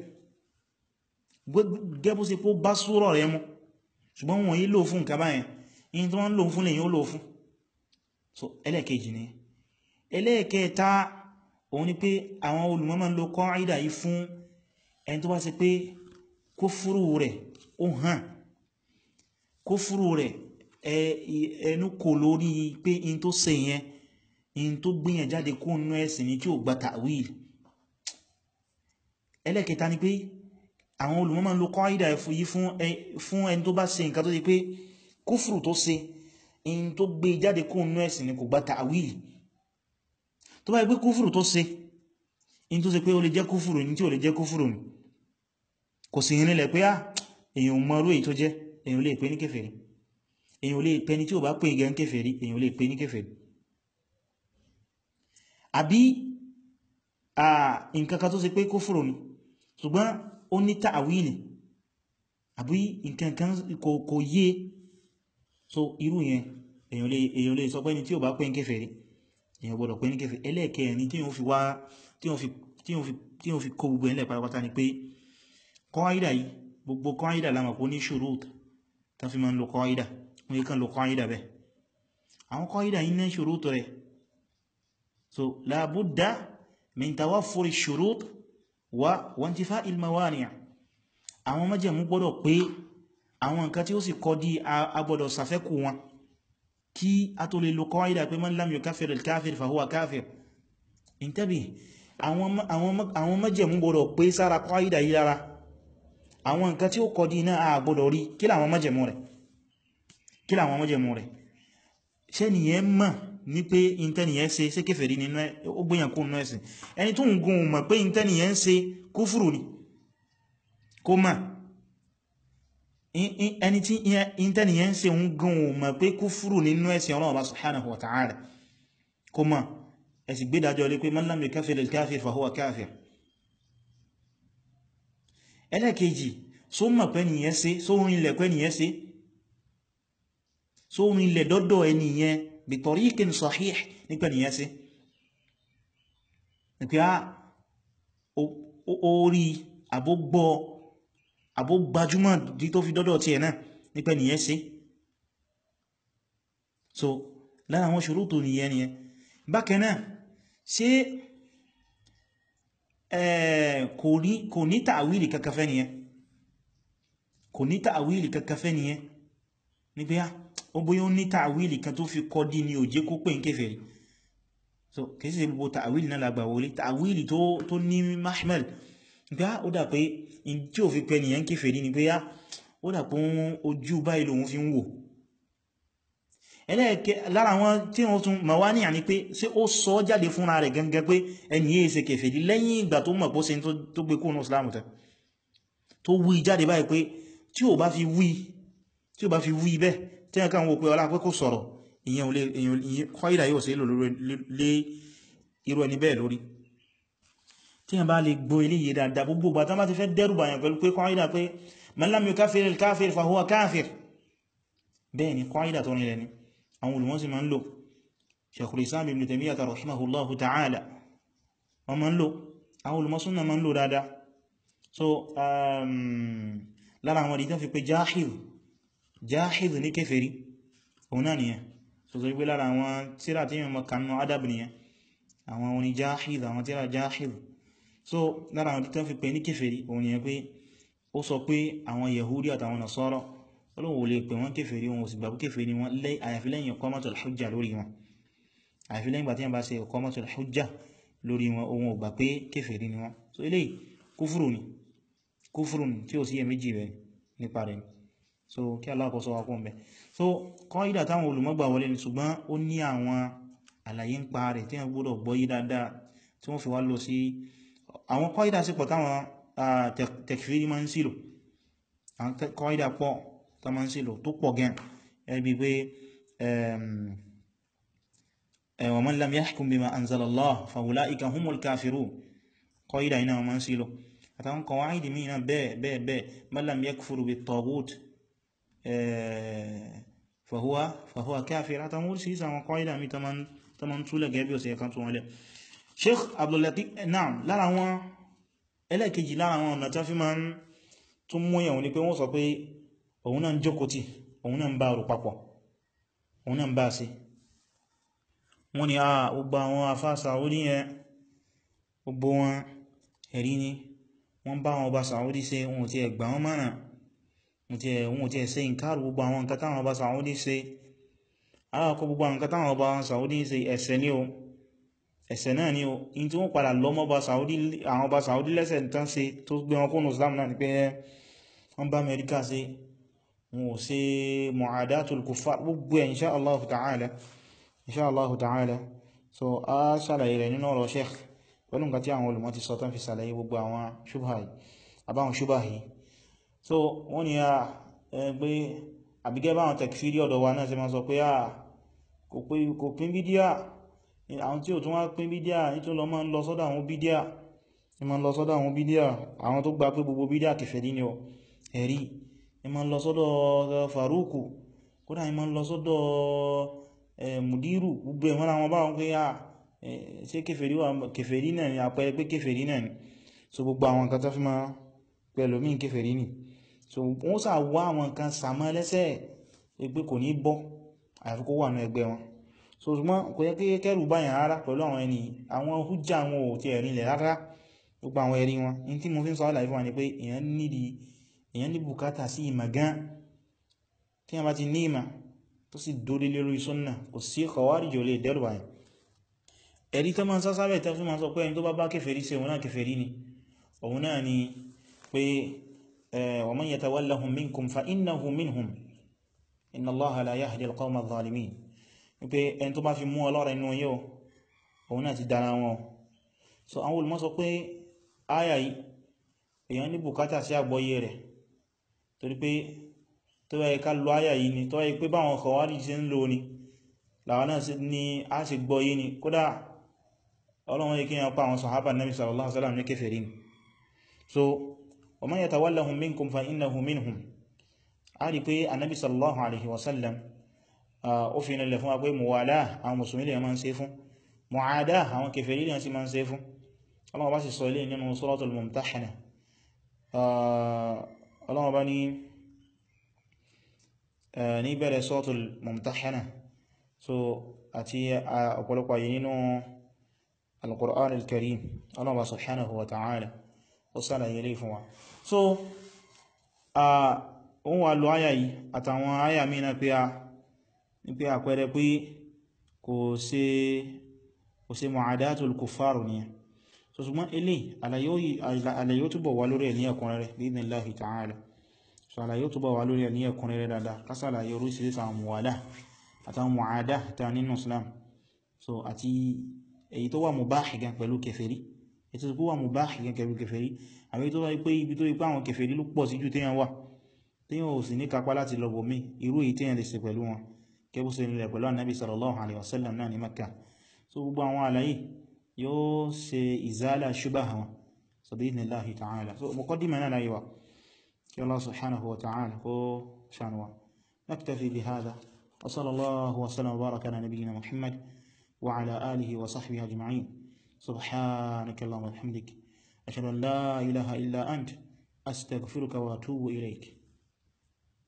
gẹ́bù sí pó bá súrọ̀ rẹ mú ṣùgbọ́n wọ́n yí lò fún nǹkan báyẹn in tó wọ́n lò fún lè yíó lò fún so ẹlẹ́ẹ̀kejì ni ẹlẹ́ẹ̀kẹta òun ni pé àwọn olùmọ̀ máa ń lo qaida yìí fún ẹni tó bá ṣe pé kúfúrú rẹ̀ ó hàn kúfúrú rẹ̀ ẹnu kò lórí pé in tó ṣe yẹn in tó gbìyàn jáde kó nú ẹ̀sìn ní tí ó gba ta'wil ẹlẹ́kẹta ni pé àwọn olùmọ̀ máa ń lo qaida yìí fún ẹni tó bá ṣe nǹkan tó ṣe pé kúfúrú tó ṣe in tó gbé jáde kó nú ẹ̀sìn ní kò gba ta'wil tó bá yẹ pé kúfúrú tó ṣe in tó ṣe pé ó lè jẹ́ kúfúrú ní tí ó lè jẹ́ kúfúrú ní kò sí ìrìnlẹ̀ pé á èyàn mọ́ orú èyí tó jẹ́ èyàn lè pè ní kèfèrí èyàn lè pè ní tí ó bá pè gẹ́ ń kèfèrí èyàn lè pè ní kèfèrí àbí à nǹkankan tó ṣe pé kúfúrú ní ṣùgbọ́n ó ní ta'wili àbí nǹkankan kò yé so irú yẹn èyàn lè sọ pé ní tí ó bá pè ní kèfèrí èyàn gbọ́dọ̀ pè ní kèfèrí ẹlẹ́ẹ̀kẹrin tí wọ́n fi wá tí wọ́n fi kó gbogbo ẹ̀lẹ́ pátápátá ni pé kọ́ídà yìí gbogbo kọ́ídà lámà kó ní ṣùrút tó fi máa ń lo qaida wọ́n yí kan lo qaida bẹ́ àwọn qaida yìí ní shurut rẹ̀ so la budda min tawaffuri shurut wa wantifa'il mawani' àwọn májẹ̀mú gbọ́dọ̀ pé àwọn nǹkan tí ó sì kọ́ dí agbọ́dọ̀ sàfẹ́kù wọn kí a tó lè lo qaida pé man lam yukaffir al-kafir fa huwa kafir intabi àwọn májẹ̀mú gbọ́dọ̀ pé sára qaida yìí lára àwọn nǹkan tí ó kọ́ dí náà a gbọ́dọ̀ rí kí làwọn májẹ̀mú rẹ̀ kí làwọn májẹ̀mú rẹ̀ ṣé nìyẹn mọ̀ ní pé intẹ́niyàn ṣe ṣe kèfèrí nínú ó gbìyàn kó nínú ẹ̀sìn ẹni tó ń gun mọ̀ pé intẹ́niyàn ṣe kúfùrù ni kó mọ̀ ẹni tí intẹ́niyàn ṣe ń gun mọ̀ pé kúfùrù nínú ẹ̀sìn Ọlọ́run subhanahu wa ta'ala kó mọ̀ ẹ̀sì gbédájọ́ lé pé man lam yukaffir al-kafir fa huwa kafir ẹlẹ́kejì só mọ̀ pé nìyẹn ṣe só rin ilẹ̀ pé nìyẹn ṣe só rin ilẹ̀ dọ́dọ̀ ẹniyẹn bí tariqin sahih nípa nìyẹn ṣe ní pé á orí àbógbọ́ àbógbajúmọ̀ dí tó fi dọ́dọ̀ tí ẹ̀ náà nípa nìyẹn ṣe so lára àwọn ṣurutu nìyẹn nìyẹn bákan náà ṣe kò ní ta'wili kakafẹ́ nìyẹn kò ní ta'wili kakafẹ́ nìyẹn ní pé á ó bóyá ó ní ta'wili kan tó fi kọ́ dí ní òjé kó pè ń kèfèrí so kìí sí gbogbo ta'wili náà lágbà wọlé ta'wili tó ní mahmal pé á ó dà pé in tí ò fi pẹ nìyẹn kèfèrí ni pé á ó dà pé ojú báyìí lòun fi ń wò ẹlẹ́ẹ̀kẹ́ lára wọn tí wọ́n tún ma wá ní àní pé ṣé ó sọ jáde fúnra rẹ̀ gangan pé ẹni yìí ṣe kèfèrí lẹ́yìn ìgbà tó mọ̀ pọ́ sí tó gbé kóònù islamu tẹ́ tó wí jáde báyìí pé tí ò bá fi wí tí ò bá fi wí bẹ́ẹ̀ tí wọ́n kàn wò pé ọlá pé kò sọ̀rọ̀ ìyẹn ò lè kọ́ìdà yóò sí lé irú ẹni bẹ́ẹ̀ lórí tí wọ́n bá lè gbọ́ eléyìí dáadáa gbogbo ìgbà tán bá ti fẹ́ dẹ́rù bàyàn pẹ̀lú pé kọ́ìdà pé man lam yukaffir al-kafir fa huwa kafir bẹ́ẹ̀ ni kọ́ìdà tó nílẹ̀ ni àwọn olùmọ̀ sí ma ń lò Shaykhul Islam Ibn Taymiyyah rahimahullahu ta'ala wọ́n ma ń lò àwọn olùmọ̀ súnnà ma ń lò dáadáa so lára àwọn ìdí fi pé jáhìl jáhìl ní kèfèrí òun náà nìyẹn so so wípé lára àwọn tíra tí yíò kanú adab nìyẹn àwọn oní jáhìl àwọn tíra jáhìl so lára àwọn ìdí tó fi pé ní kèfèrí òun nìyẹn pé ó sọ pé àwọn Yahudi àtàwọn Nasara ọlọ́wọ̀ lè pè wọ́n kéfèrí wọn òsì gbàgbé kéfèrí wọn àyàfi lẹ́yìn iqamatul hujja lórí wọn àyàfi lẹ́yìn gbà tí wọ́n bá ṣe iqamatul hujja lórí wọn ohun ò gbà pé kéfèrí ni wọn so eléyìí kúfùrù ni kúfùrù ni tí ó sí ẹ̀méjì rẹ̀ nípa rẹ̀ so kí aláàkọ́sọ wa kún bẹ̀ so qaida táwọn olùmọ́gbà wọlé ni ṣùgbọ́n ó ní àwọn àlàyé ń pa rẹ̀ tí wọ́n gbọ́dọ̀ gbọ́ yí dáadáa tí wọ́n fi wá lọ sí àwọn qaida sí pọ̀ táwọn takfiri máa ń sílò àwọn qaida pọ̀ tó máa ń sílò tó pọ̀ gan ẹbí pé wa man lam yahkum bima anzala Allah fa ulaika humul kafirun qaida iná máa ń sílò àtàwọn qawaid mìíràn bẹ́ẹ̀ bẹ́ẹ̀ bẹ́ẹ̀ man lam yakfur bit taghut fa huwa fa huwa kafir àtàwọn orísìírísìí àwọn qaida mi tó máa ń túlẹ̀ gẹ́bí ọ̀sẹ̀ kan tó wọ́n lẹ̀ Sheikh Abdul Latif naam lára wọn ẹlẹ́kejì lára wọn ọ̀nà tó fi máa ń tún mú ẹ̀wọ̀n ni pé wọ́n sọ pé òun náà ń jókòó tí òun náà ń bá rò papọ̀ òun náà ń bá sí wọ́n ni àà gbogbo àwọn afá Saudi yẹn gbogbo wọn ẹ̀rí ni wọ́n bá wọn ọba Saudi ṣe wọn ò tí ẹ̀ gbà wọn mọ́nà wọn ò tí ẹ̀ ṣe ìkárù gbogbo àwọn nǹkan táwọn ọba Saudi ṣe alákọ̀ gbogbo àwọn nǹkan táwọn ọba Saudi ṣe ẹ̀ṣẹ̀ ni o ẹ̀ṣẹ̀ náà ni o in tí wọ́n padà lọ́mọ́ àwọn ọba Saudi lẹ́sẹ̀ tán ṣe tó gbé wọn kúnnù Islam náà ni pé wọ́n bá Amẹ́ríkà ṣe wọn ò ṣe mu'adatul kuffar gbogbo ẹ̀ insha Allah ta'ala insha Allah ta'ala so a ṣàlàyé rẹ̀ nínú ọ̀rọ̀ sheikh pẹ̀lú nǹkan tí àwọn olùmọ̀ ti sọ tán fi ṣàlàyé gbogbo àwọn ṣubha yìí àbáwọn ṣubha yìí so wọ́n ni a gbé àbígẹ́ báwọn takfiri ọ̀dọ̀ wa náà ṣe máa sọ pé a kò pín bídíà àwọn tí ò tún wá pín bídíà nítorí lọ máa ń lọ sọ́dọ̀ àwọn bídíà ní máa ń lọ sọ́dọ̀ àwọn bídíà àwọn tó gbà pé gbogbo bídíà kèfèrí ni ọ ẹ̀rí ní máa ń lọ sọ́dọ̀ faruku kódà ní máa ń lọ sọ́dọ̀ mùdírù gbogbo ẹ̀wọ́n àwọn báwọn pé à ṣe kèfèrí náà ni àpẹẹrẹ pé kèfèrí náà ni so gbogbo àwọn nǹkan tó fi máa pẹ̀lú mí kèfèrí ni so wọ́n sà wá àwọn nǹkan sàmọ́ lẹ́sẹ̀ pé kò ní bọ́ àyàfi kó wà ní ẹgbẹ́ wọn so ṣùgbọ́n kò yẹ kí kẹrù báyàn rárá pẹ̀lú àwọn ẹni àwọn hújá wọn ò ti ẹ̀rin ilẹ̀ rárá gbogbo àwọn ẹ̀rí wọn in tí mo fi ń sọ àlàyé fún wa ni pé èyàn nídi èyàn ní bùkátà sí ìmọ̀ gan tí a bá ti ní ìmọ̀ tó sì dórí lórí súnnà kò sí khawarij ò lè dẹ́rù báyìí ẹ̀rí tó máa ń sásábẹ̀ tó fi máa sọ pé ẹni tó bá bá kèfèrí sí òun náà kèfèrí ni òun náà ni pé wa man yatawallahum minkum fa innahu minhum inna Allaha la yahdi al-qawma adh-dhalimin wípé ẹni tó bá fi mú ọlọ́rẹ̀ inú yóò òun náà ti dára wọn so àwọn olùmọ̀ sọ pé áyà yìí èyàn ní bùkátà sí àgbọ́yé rẹ̀ torí pé tó yẹ ká lo áyà yìí ni tó yẹ pé báwọn kọwàrí ṣe ń lò ní làwọn náà sí ní a sì gbọ́yé ni kódà ọlọ́run yẹ kí wọ́n pa àwọn sàhábà nabi sallallahu alaihi wasallam ní kèfèrí ni so wa man yatawallahum minkum fa innahu minhum a rí pé annabi sallallahu alaihi wasallam ó fi nílẹ̀ fún wa pé muwala àwọn musulmi lè máa ń ṣe fún mu'ada àwọn kèfèrí lè máa ń ṣe fún Allah bá sì sọ ilé nínú suratul mumtahana Allah bá ní ní bẹ̀rẹ̀ suratul mumtahana so àti ọ̀pọ̀lọpọ̀ yìí nínú al-Qur'an al-Karim Allah bá subhanahu wa ta'ala ó sálàyé ilé fún wa so ohun wà lọ áyà yìí àtàwọn áyà mìíràn pé a ní pé àpẹẹrẹ pé kò ṣe kò ṣe mu'adatul kuffaru ni so ṣùgbọ́n ilé àlàyé túbọ̀ wà lórí ẹ̀ ní ẹ̀kúnrẹ́rẹ́ bi'idhnillahi ta'ala so àlàyé túbọ̀ wà lórí ẹ̀ ní ẹ̀kúnrẹ́rẹ́ dáadáa kásàlàyé orísìírísìí àwọn muwala àtàwọn mu'ada ta nínú Islam so àti èyí tó wà mubah gan pẹ̀lú kèfèrí èyí tó wà mubah gan pẹ̀lú kèfèrí àbí tó wà pé ibi tó ipá àwọn kèfèrí ló pọ̀ sí jù téèyàn wà téèyàn ò sì ní kápá láti lọ bòmí irú èyí téèyàn lè ṣe pẹ̀lú wọn kẹbù sí ilẹ̀ pẹ̀lú annabi sallallahu alaihi wasallam náà ní Makka so gbogbo àwọn àlàyé yóò ṣe ìzálà ṣubá wọn so bí ní láhì ta'ala so muqaddima náà láyé wa kí Allah subhanahu wa ta'ala kó ṣànuwa naktafi bi hadha wa sallallahu wa sallam wa baraka ala nabiyyina Muhammad wa ala alihi wa sahbihi ajma'in subhanaka Allahumma wa bihamdik ashhadu an la ilaha illa ant astaghfiruka wa atubu ilayk